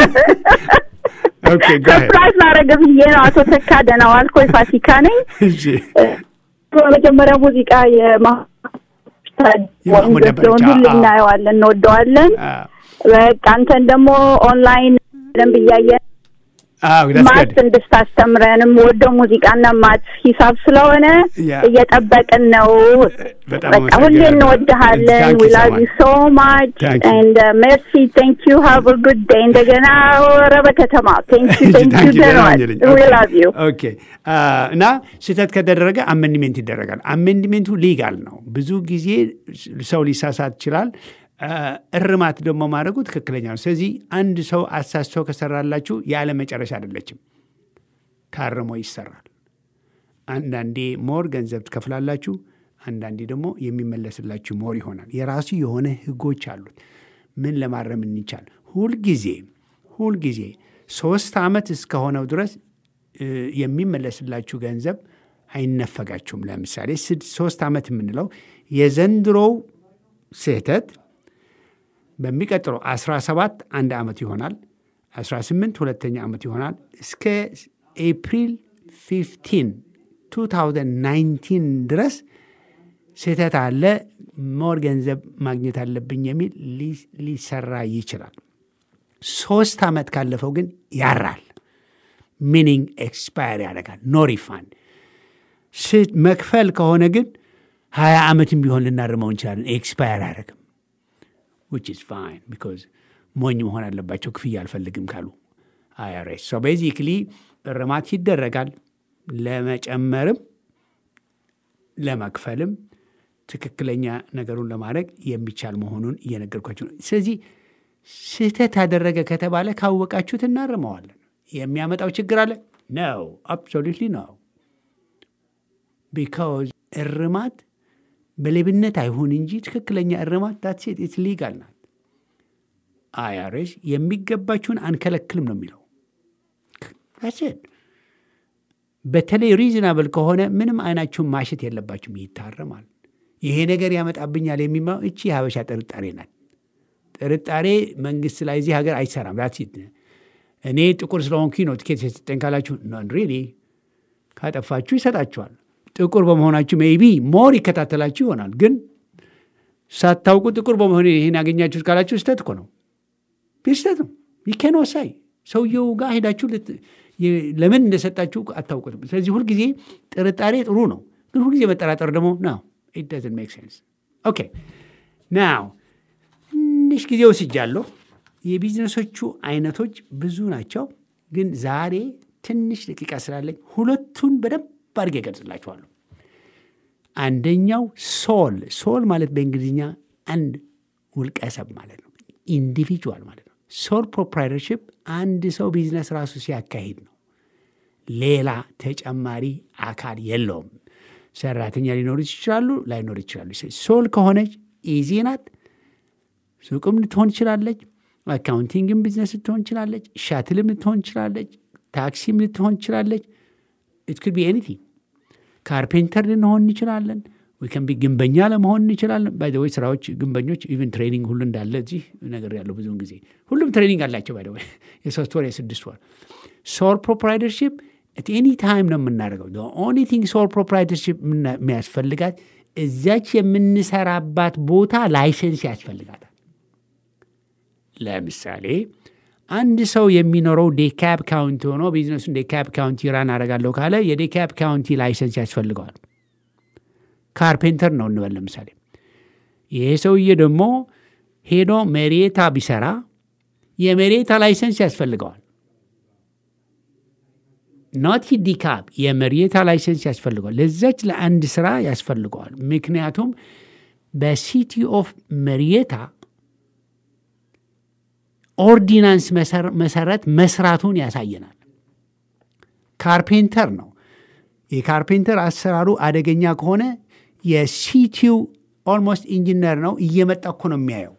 ኦኬ go ahead። ሰርፕራይዝ ላደርግ ብዬ ነው። አቶ ተካ ደህና ዋልክ ወይ? ፋሲካ ነኝ። እሺ በመጀመሪያ ሙዚቃ የማ የማህሙድ ነበረች። ሁሉ አዎ፣ አዎ። እናየዋለን፣ እንወደዋለን። አ፣ በቃ አንተን ደግሞ ኦንላይን በደንብ እያየን አዎ that's ማት good። እንድታስተምረንም ወደው ሙዚቃና ማት ሂሳብ ስለሆነ ያ። እየጠበቅን ነው። በጣም በቃ ሁሌ አመሰግናለሁ። እንወድሃለን። Thank you ዊ so ላቭ ዩ much. ሶ ማች Thank you. ኤንድ ሜርሲ ቴንክ ዩ ሃቭ አ ጉድ ዴይ። እንደገና ወረ በከተማ ቴንክ ዩ እሺ፣ ቴንክ ዩ thank you very ደናል much ልኝ። ዊ ኦኬ። ላቭ ዩ ኦኬ አ፣ እና ስህተት ከተደረገ አሜንድሜንት ይደረጋል። አሜንድሜንቱ ሊጋል ነው። ብዙ ጊዜ ሰው ሊሳሳት ይችላል። አ፣ እርማት ደግሞ ማድረጉ ትክክለኛ ነው። ስለዚህ አንድ ሰው አሳስቶ ከሰራላችሁ ያለ መጨረሻ አይደለችም፣ ታርሞ ይሰራል። አንዳንዴ ሞር ገንዘብ ትከፍላላችሁ፣ አንዳንዴ ደግሞ የሚመለስላችሁ ሞር ይሆናል። የራሱ የሆነ ህጎች አሉት። ምን ለማረም እንቻል? ሁልጊዜ ሁልጊዜ ሶስት ዓመት እስከሆነው ድረስ እ፣ የሚመለስላችሁ ገንዘብ አይነፈጋችሁም። ለምሳሌ ስድ- ሶስት ዓመት የምንለው የዘንድሮው ስህተት በሚቀጥለው 17 አንድ ዓመት ይሆናል። 18 ሁለተኛ ዓመት ይሆናል። እስከ ኤፕሪል 15 2019 ድረስ ስህተት አለ፣ ሞር ገንዘብ ማግኘት አለብኝ የሚል ሊ- ሊሰራ ይችላል። ሶስት ዓመት ካለፈው ግን ያራል። ሚኒንግ ኤክስፓየር ያደርጋል። ኖ ሪፋንድ። ስ- መክፈል ከሆነ ግን ሀያ ዓመትም ቢሆን ልናርመው እንችላለን። ኤክስፓየር አያደርግም። ዊች ኢዝ ፋይን ቢኮዝ ሞኝ መሆን አለባቸው ክፍያ አልፈልግም ካሉ አይአርኤስ። ሶ ቤዚክሊ እርማት ይደረጋል። ለመጨመርም ለመክፈልም ትክክለኛ ነገሩን ለማድረግ የሚቻል መሆኑን እየነገርኳቸው ነው። ስለዚህ ስህተት ያደረገ ከተባለ ካወቃችሁት እናርመዋለን። የሚያመጣው ችግር አለ ነው አብሶሉትሊ ነው። ቢካዝ እርማት በሌብነት አይሁን እንጂ ትክክለኛ እርማት ዳትሴት ኢትስ ሊጋል ናት። አይአርኤስ የሚገባችሁን አንከለክልም ነው የሚለው ዳትሴት። በተለይ ሪዝናብል ከሆነ ምንም አይናችሁን ማሸት የለባችሁም፣ ይታረማል። ይሄ ነገር ያመጣብኛል የሚባለው እቺ የሀበሻ ጥርጣሬ ናት። ጥርጣሬ መንግስት ላይ እዚህ ሀገር አይሰራም። ዳትሴት እኔ ጥቁር ስለሆንኩኝ ነው ትኬት የሰጠኝ ካላችሁ ኖን ሪሊ ካጠፋችሁ ይሰጣችኋል። ጥቁር በመሆናችሁ ሜይቢ ሞር ይከታተላችሁ ይሆናል። ግን ሳታውቁ ጥቁር በመሆን ይህን ያገኛችሁት ካላችሁ ስህተት እኮ ነው። ስህተት ነው። ይኬን ወሳይ ሰውየው ጋር ሄዳችሁ ለምን እንደሰጣችሁ አታውቁትም። ስለዚህ ሁልጊዜ ጥርጣሬ ጥሩ ነው፣ ግን ሁልጊዜ መጠራጠር ደግሞ ነው ኢት ዶዝንት ሜክ ሴንስ። ኦኬ ናው ትንሽ ጊዜ ወስጃለሁ። የቢዝነሶቹ አይነቶች ብዙ ናቸው፣ ግን ዛሬ ትንሽ ደቂቃ ስላለኝ ሁለቱን በደንብ አድርጌ እገልጽላችኋለሁ። አንደኛው ሶል ሶል ማለት በእንግሊዝኛ አንድ ውልቀሰብ ማለት ነው፣ ኢንዲቪጁዋል ማለት ነው። ሶል ፕሮፕራይተርሽፕ አንድ ሰው ቢዝነስ ራሱ ሲያካሂድ ነው። ሌላ ተጨማሪ አካል የለውም። ሰራተኛ ሊኖሩ ይችላሉ፣ ላይኖሩ ይችላሉ። ሶል ከሆነች ኢዚ ናት። ሱቅም ልትሆን ትችላለች፣ አካውንቲንግም ቢዝነስ ልትሆን ትችላለች፣ ሻትልም ልትሆን ትችላለች፣ ታክሲም ልትሆን ትችላለች። ኢት ኩድ ቢ ኤኒቲንግ ካርፔንተር ልንሆን እንችላለን። ዊከን ቢ ግንበኛ ለመሆን እንችላለን። ባይደወይ ስራዎች ግንበኞች ኢቨን ትሬኒንግ ሁሉ እንዳለ እዚህ ነገር ያለው ብዙውን ጊዜ ሁሉም ትሬኒንግ አላቸው። ባይደወይ የሶስት ወር የስድስት ወር ሶል ፕሮፕራይተርሽፕ at ኤኒ ታይም ነው የምናደርገው። ኦንሊ ቲንግ ሶል ፕሮፕራይተርሽፕ የሚያስፈልጋት እዚያች የምንሰራባት ቦታ ላይሰንስ ያስፈልጋታል። ለምሳሌ አንድ ሰው የሚኖረው ዴካብ ካውንቲ ሆኖ ቢዝነሱን ዴካብ ካውንቲ ራን አደርጋለሁ ካለ የዴካብ ካውንቲ ላይሰንስ ያስፈልገዋል። ካርፔንተር ነው እንበል ለምሳሌ። ይሄ ሰውዬ ደግሞ ሄዶ መሬታ ቢሰራ የመሬታ ላይሰንስ ያስፈልገዋል። ኖት ዲካብ የመሬታ ላይሰንስ ያስፈልገዋል። ለዛች ለአንድ ስራ ያስፈልገዋል። ምክንያቱም በሲቲ ኦፍ መሪየታ ኦርዲናንስ መሰረት መስራቱን ያሳየናል። ካርፔንተር ነው። የካርፔንተር አሰራሩ አደገኛ ከሆነ የሲቲው ኦልሞስት ኢንጂነር ነው እየመጣ እኮ ነው የሚያየው።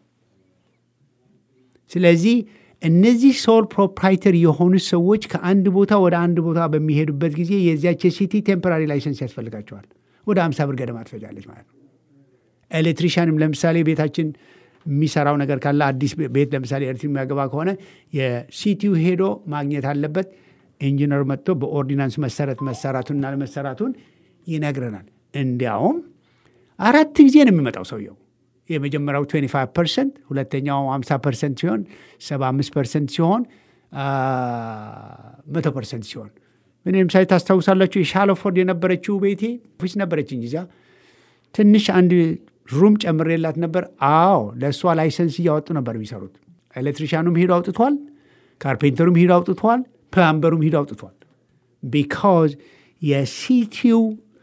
ስለዚህ እነዚህ ሶል ፕሮፕራይተር የሆኑ ሰዎች ከአንድ ቦታ ወደ አንድ ቦታ በሚሄዱበት ጊዜ የዚያች የሲቲ ቴምፖራሪ ላይሰንስ ያስፈልጋቸዋል። ወደ አምሳ ብር ገደማ ትፈጃለች ማለት ነው። ኤሌክትሪሻንም ለምሳሌ ቤታችን የሚሰራው ነገር ካለ አዲስ ቤት ለምሳሌ ኤሌክትሪክ የሚያገባ ከሆነ የሲቲው ሄዶ ማግኘት አለበት። ኢንጂነር መጥቶ በኦርዲናንስ መሰረት መሰራቱንና ለመሰራቱን ይነግረናል። እንዲያውም አራት ጊዜ ነው የሚመጣው ሰውየው። የመጀመሪያው 25 ፐርሰንት፣ ሁለተኛው 50 ፐርሰንት ሲሆን 75 ፐርሰንት ሲሆን መቶ ፐርሰንት ሲሆን እኔ ለምሳሌ ታስታውሳላችሁ የሻለፎርድ የነበረችው ቤቴ ኦፊስ ነበረችኝ እዚያ ትንሽ አንድ ሩም ጨምሬላት ነበር። አዎ ለእሷ ላይሰንስ እያወጡ ነበር የሚሰሩት። ኤሌክትሪሻኑም ሂዶ አውጥቷል፣ ካርፔንተሩም ሂዶ አውጥቷል፣ ፕላምበሩም ሂዶ አውጥቷል። ቢካዝ የሲቲው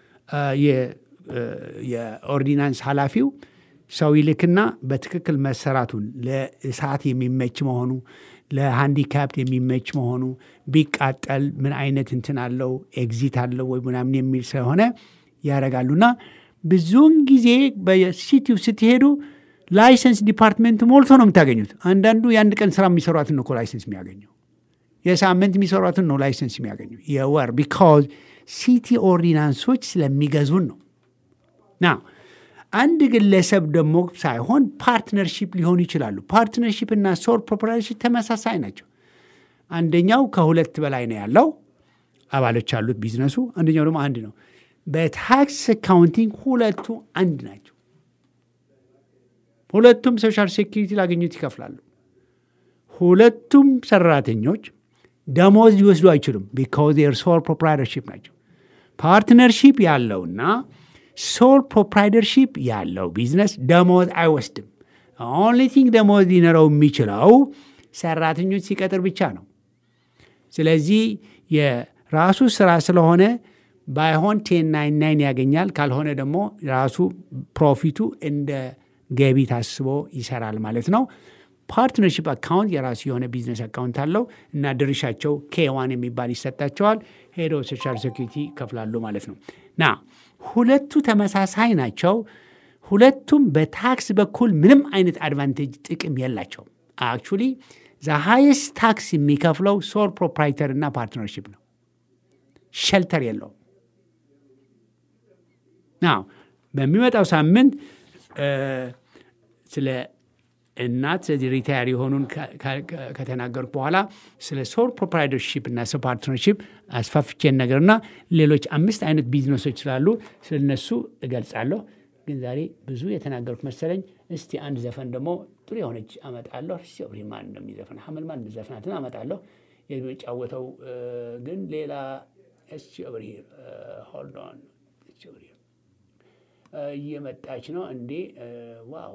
የኦርዲናንስ ኃላፊው ሰው ይልክና በትክክል መሰራቱን ለእሳት የሚመች መሆኑ ለሃንዲካፕት የሚመች መሆኑ ቢቃጠል ምን አይነት እንትን አለው ኤግዚት አለው ወይ ምናምን የሚል ስለሆነ ያደርጋሉና ብዙውን ጊዜ በሲቲው ስትሄዱ ላይሰንስ ዲፓርትሜንት ሞልቶ ነው የምታገኙት። አንዳንዱ የአንድ ቀን ስራ የሚሰሯትን እኮ ላይሰንስ የሚያገኘው የሳምንት የሚሰሯትን ነው ላይሰንስ የሚያገኘው የወር ቢካዝ ሲቲ ኦርዲናንሶች ስለሚገዙን ነው። ና አንድ ግለሰብ ደግሞ ሳይሆን ፓርትነርሺፕ ሊሆኑ ይችላሉ። ፓርትነርሺፕ እና ሶል ፕሮፕራይተርሺፕ ተመሳሳይ ናቸው። አንደኛው ከሁለት በላይ ነው ያለው አባሎች ያሉት ቢዝነሱ፣ አንደኛው ደግሞ አንድ ነው። በታክስ አካውንቲንግ ሁለቱ አንድ ናቸው። ሁለቱም ሶሻል ሴኪሪቲ ላገኙት ይከፍላሉ። ሁለቱም ሰራተኞች ደሞዝ ሊወስዱ አይችሉም። ቢካዝ ር ሶል ፕሮፕራይተርሺፕ ናቸው። ፓርትነርሺፕ ያለውና ሶል ፕሮፕራይተርሺፕ ያለው ቢዝነስ ደሞዝ አይወስድም። ኦንሊ ቲንግ ደሞዝ ሊኖረው የሚችለው ሰራተኞች ሲቀጥር ብቻ ነው። ስለዚህ የራሱ ስራ ስለሆነ ባይሆን ቴን ናይን ናይን ያገኛል። ካልሆነ ደግሞ ራሱ ፕሮፊቱ እንደ ገቢ ታስቦ ይሰራል ማለት ነው። ፓርትነርሽፕ አካውንት የራሱ የሆነ ቢዝነስ አካውንት አለው እና ድርሻቸው ኬዋን የሚባል ይሰጣቸዋል። ሄዶ ሶሻል ሴኩሪቲ ይከፍላሉ ማለት ነው። ና ሁለቱ ተመሳሳይ ናቸው። ሁለቱም በታክስ በኩል ምንም አይነት አድቫንቴጅ ጥቅም የላቸውም። አክቹሊ ዘ ሃይስት ታክስ የሚከፍለው ሶል ፕሮፕራይተር እና ፓርትነርሽፕ ነው። ሸልተር የለውም። ናው በሚመጣው ሳምንት ስለ እናት ስለዚህ ሪታየር የሆኑን ከተናገርኩ በኋላ ስለ ሶል ፕሮፕራይተርሺፕ እና ስለ ፓርትነርሺፕ አስፋፍቼን ነገርና ሌሎች አምስት አይነት ቢዝነሶች ስላሉ ስለነሱ እገልጻለሁ። ግን ዛሬ ብዙ የተናገሩት መሰለኝ። እስቲ አንድ ዘፈን ደግሞ ጥሩ የሆነች አመጣለሁ። ሲብሪ ማን እንደሚዘፍን ሀመል ማን ዘፍናትን አመጣለሁ። የሚጫወተው ግን ሌላ ሲብሪ ሆልድ ኦን እየመጣች ነው እንዴ? ዋው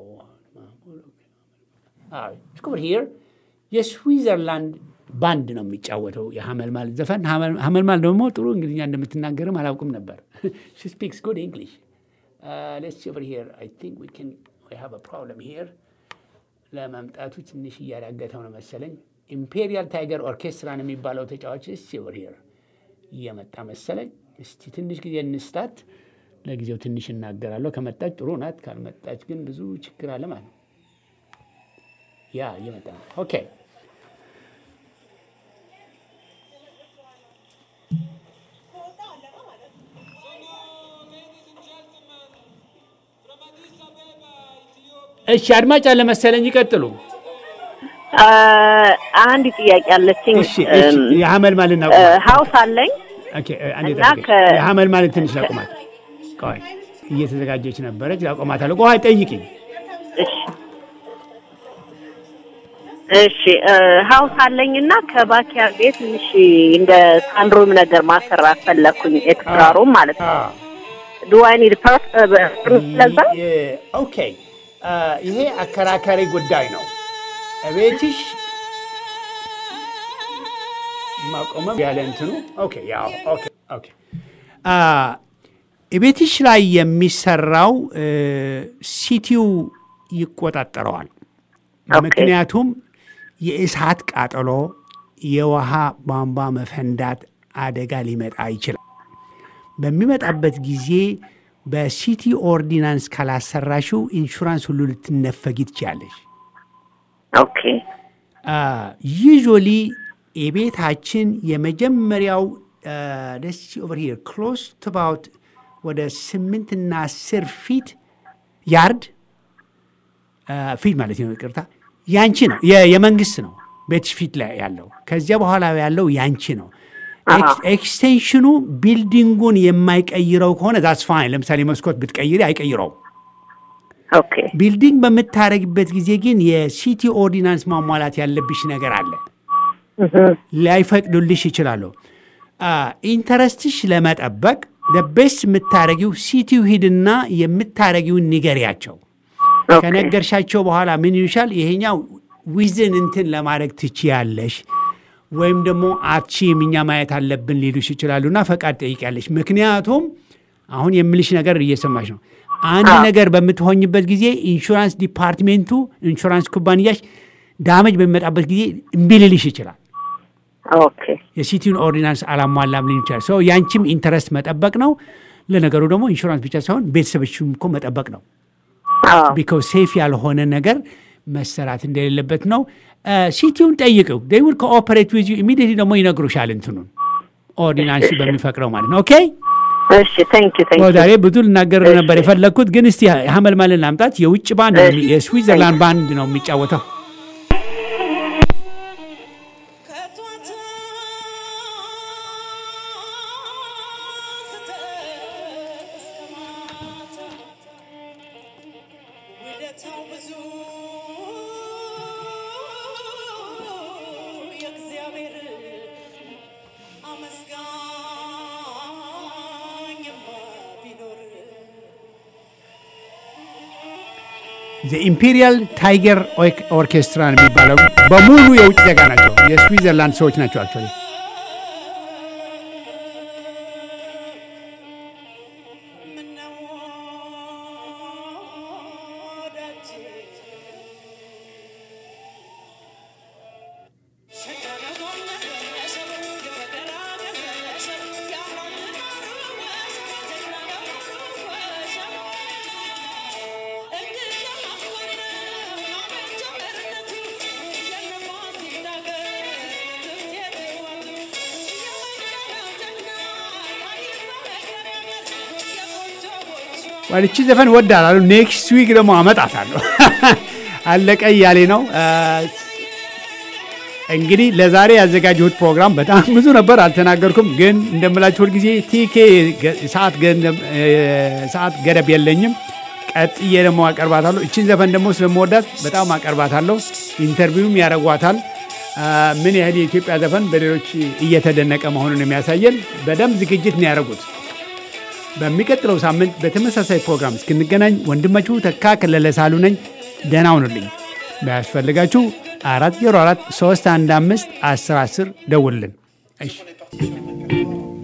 ስኩብር ሂር የስዊዘርላንድ ባንድ ነው የሚጫወተው የሀመልማል ዘፈን። ሀመልማል ደግሞ ጥሩ እንግሊዝኛ እንደምትናገርም አላውቅም ነበር። ሺ ስፒክስ ጉድ እንግሊሽ ሌትስ ሲ ኦቨር ሂር አይ ቲንክ ዊ ካን ዊ ሃቭ አ ፕሮብለም ሂር። ለመምጣቱ ትንሽ እያዳገተው ነው መሰለኝ። ኢምፔሪያል ታይገር ኦርኬስትራ ነው የሚባለው ተጫዋች እስቲ ኦቨር ሂር እየመጣ መሰለኝ። እስቲ ትንሽ ጊዜ እንስጣት። ለጊዜው ትንሽ እናገራለሁ። ከመጣች ጥሩ ናት፣ ካልመጣች ግን ብዙ ችግር አለ ማለት ነው። ያ እየመጣ ነው። ኦኬ እሺ፣ አድማጭ አለ መሰለኝ። ይቀጥሉ። አንድ ጥያቄ አለችኝ። እሺ፣ እሺ። የሀመል ማለት ነው። ሀውስ አለኝ ኦኬ፣ አንዴ እና ጠብቀኝ። ከ- የሀመል ማለት ትንሽ ላቁማት። ቆይ እየተዘጋጀች ነበረች። ላቁማታለሁ። ቆይ ጠይቅኝ። እሺ እሺ ሀውስ አለኝ እና ከባኪያር ቤት ትንሽ እንደ ሳንድሮም ነገር ማሰራት ፈለኩኝ። ኤክስትራ ሩም ማለት ነው። አዎ። ዱዋይ ኒድ ለዛ ይ- ኦኬ አ፣ ይሄ አከራካሪ ጉዳይ ነው። እቤትሽ ማቆመም ያለ እንትኑ ኦኬ ያው ኦኬ ኦኬ አ፣ እቤትሽ ላይ የሚሰራው እ፣ ሲቲው ይቆጣጠረዋል። ኦኬ። ምክንያቱም የእሳት ቃጠሎ፣ የውሃ ቧንቧ መፈንዳት አደጋ ሊመጣ ይችላል። በሚመጣበት ጊዜ በሲቲ ኦርዲናንስ ካላሰራሽው ኢንሹራንስ ሁሉ ልትነፈጊ ትችያለሽ። ኦኬ ዩዥዋሊ የቤታችን የመጀመሪያው ደስ ኦቨር ሂር ክሎስ ቱ አባውት ወደ ስምንትና አስር ፊት ያርድ ፊት ማለት ነው፣ ይቅርታ ያንቺ ነው፣ የ- የመንግስት ነው ቤትሽ ፊት ላይ ያለው። ከዚያ በኋላ ያለው ያንቺ ነው። ኤክስ- ኤክስቴንሽኑ ቢልዲንጉን የማይቀይረው ከሆነ ዛትስ ፋይን። ለምሳሌ መስኮት ብትቀይሪ አይቀይረውም። ኦኬ ቢልዲንግ በምታደረግበት ጊዜ ግን የሲቲ ኦርዲናንስ ማሟላት ያለብሽ ነገር አለ። ላይፈቅዱልሽ ይችላሉ። ኢንተረስትሽ ለመጠበቅ ደቤስ የምታደረጊው ሲቲው ሂድና የምታደረጊውን ንገሪያቸው። ኦኬ ከነገርሻቸው በኋላ ምን ይሉሻል? ይሄኛው ዊዝን እንትን ለማድረግ ትችያለሽ ወይም ደግሞ አትችይም እኛ ማየት አለብን ሊሉሽ ይችላሉና ፈቃድ ጠይቂያለሽ። ምክንያቱም አሁን የምልሽ ነገር እየሰማሽ ነው። አንድ አዎ። ነገር በምትሆኝበት ጊዜ ኢንሹራንስ ዲፓርትሜንቱ ኢንሹራንስ ኩባንያሽ ዳመጅ በሚመጣበት ጊዜ እምቢ ሊልሽ ይችላል። ኦኬ የሲቲውን ኦርዲናንስ አላሟላም ሊል ይችላል። ሰው ያንቺም ኢንተረስት መጠበቅ ነው። ለነገሩ ደግሞ ኢንሹራንስ ብቻ ሳይሆን ቤተሰቦችም እኮ መጠበቅ ነው። አዎ ቢካዝ ሴፍ ያልሆነ ነገር መሰራት እንደሌለበት ነው። ሲቲውን ጠይቀው ዴይ ውል ኮኦፐሬት ዊዝ ዩ ኢሚዲየትሊ ደግሞ ይነግሩሻል እንትኑን ኦርዲናንስ በሚፈቅደው ማለት ነው። ኦኬ እሺ ቴንክ ዩ ቴንክ ኦ፣ ዩ ዛሬ ብዙ ልናገር እሺ። ነበር የፈለግኩት ግን እስቲ ሀመልማልን ላምጣት። የውጭ ባንድ ነው የሚ- እሺ። የስዊዘርላንድ ባንድ ነው የሚጫወተው። ከጧት እስከ ማታ ውለታው ብዙ የእግዚአብሔር አመስጋኝማ ቢኖር ኢምፔሪያል ታይገር ኦርኬስትራ ነው የሚባለው። በሙሉ የውጭ ዜጋ ናቸው። የስዊዘርላንድ ሰዎች ናቸው አክቹዋሊ። ምነው ወዳጄ ዋልቺ ዘፈን ወዳላሉ ኔክስት ዊክ ደግሞ አመጣታለሁ። አለቀ እያሌ ነው። እንግዲህ ለዛሬ ያዘጋጀሁት ፕሮግራም በጣም ብዙ ነበር፣ አልተናገርኩም። ግን እንደምላችሁ ሁልጊዜ ቲኬ ሰዓት ገደብ የለኝም። ቀጥዬ ደግሞ አቀርባታለሁ። እችን ዘፈን ደግሞ ስለምወዳት በጣም አቀርባታለሁ። ኢንተርቪውም ያደርጓታል። ምን ያህል የኢትዮጵያ ዘፈን በሌሎች እየተደነቀ መሆኑን የሚያሳየን በደንብ ዝግጅት ነው ያደረጉት። በሚቀጥለው ሳምንት በተመሳሳይ ፕሮግራም እስክንገናኝ ወንድማችሁ ተካ ከለለ ሳሉ ነኝ። ደህና ሁኑልኝ። ባያስፈልጋችሁ አራት ዜሮ አራት ሶስት አንድ አምስት አስር አስር ደውልልን። እሺ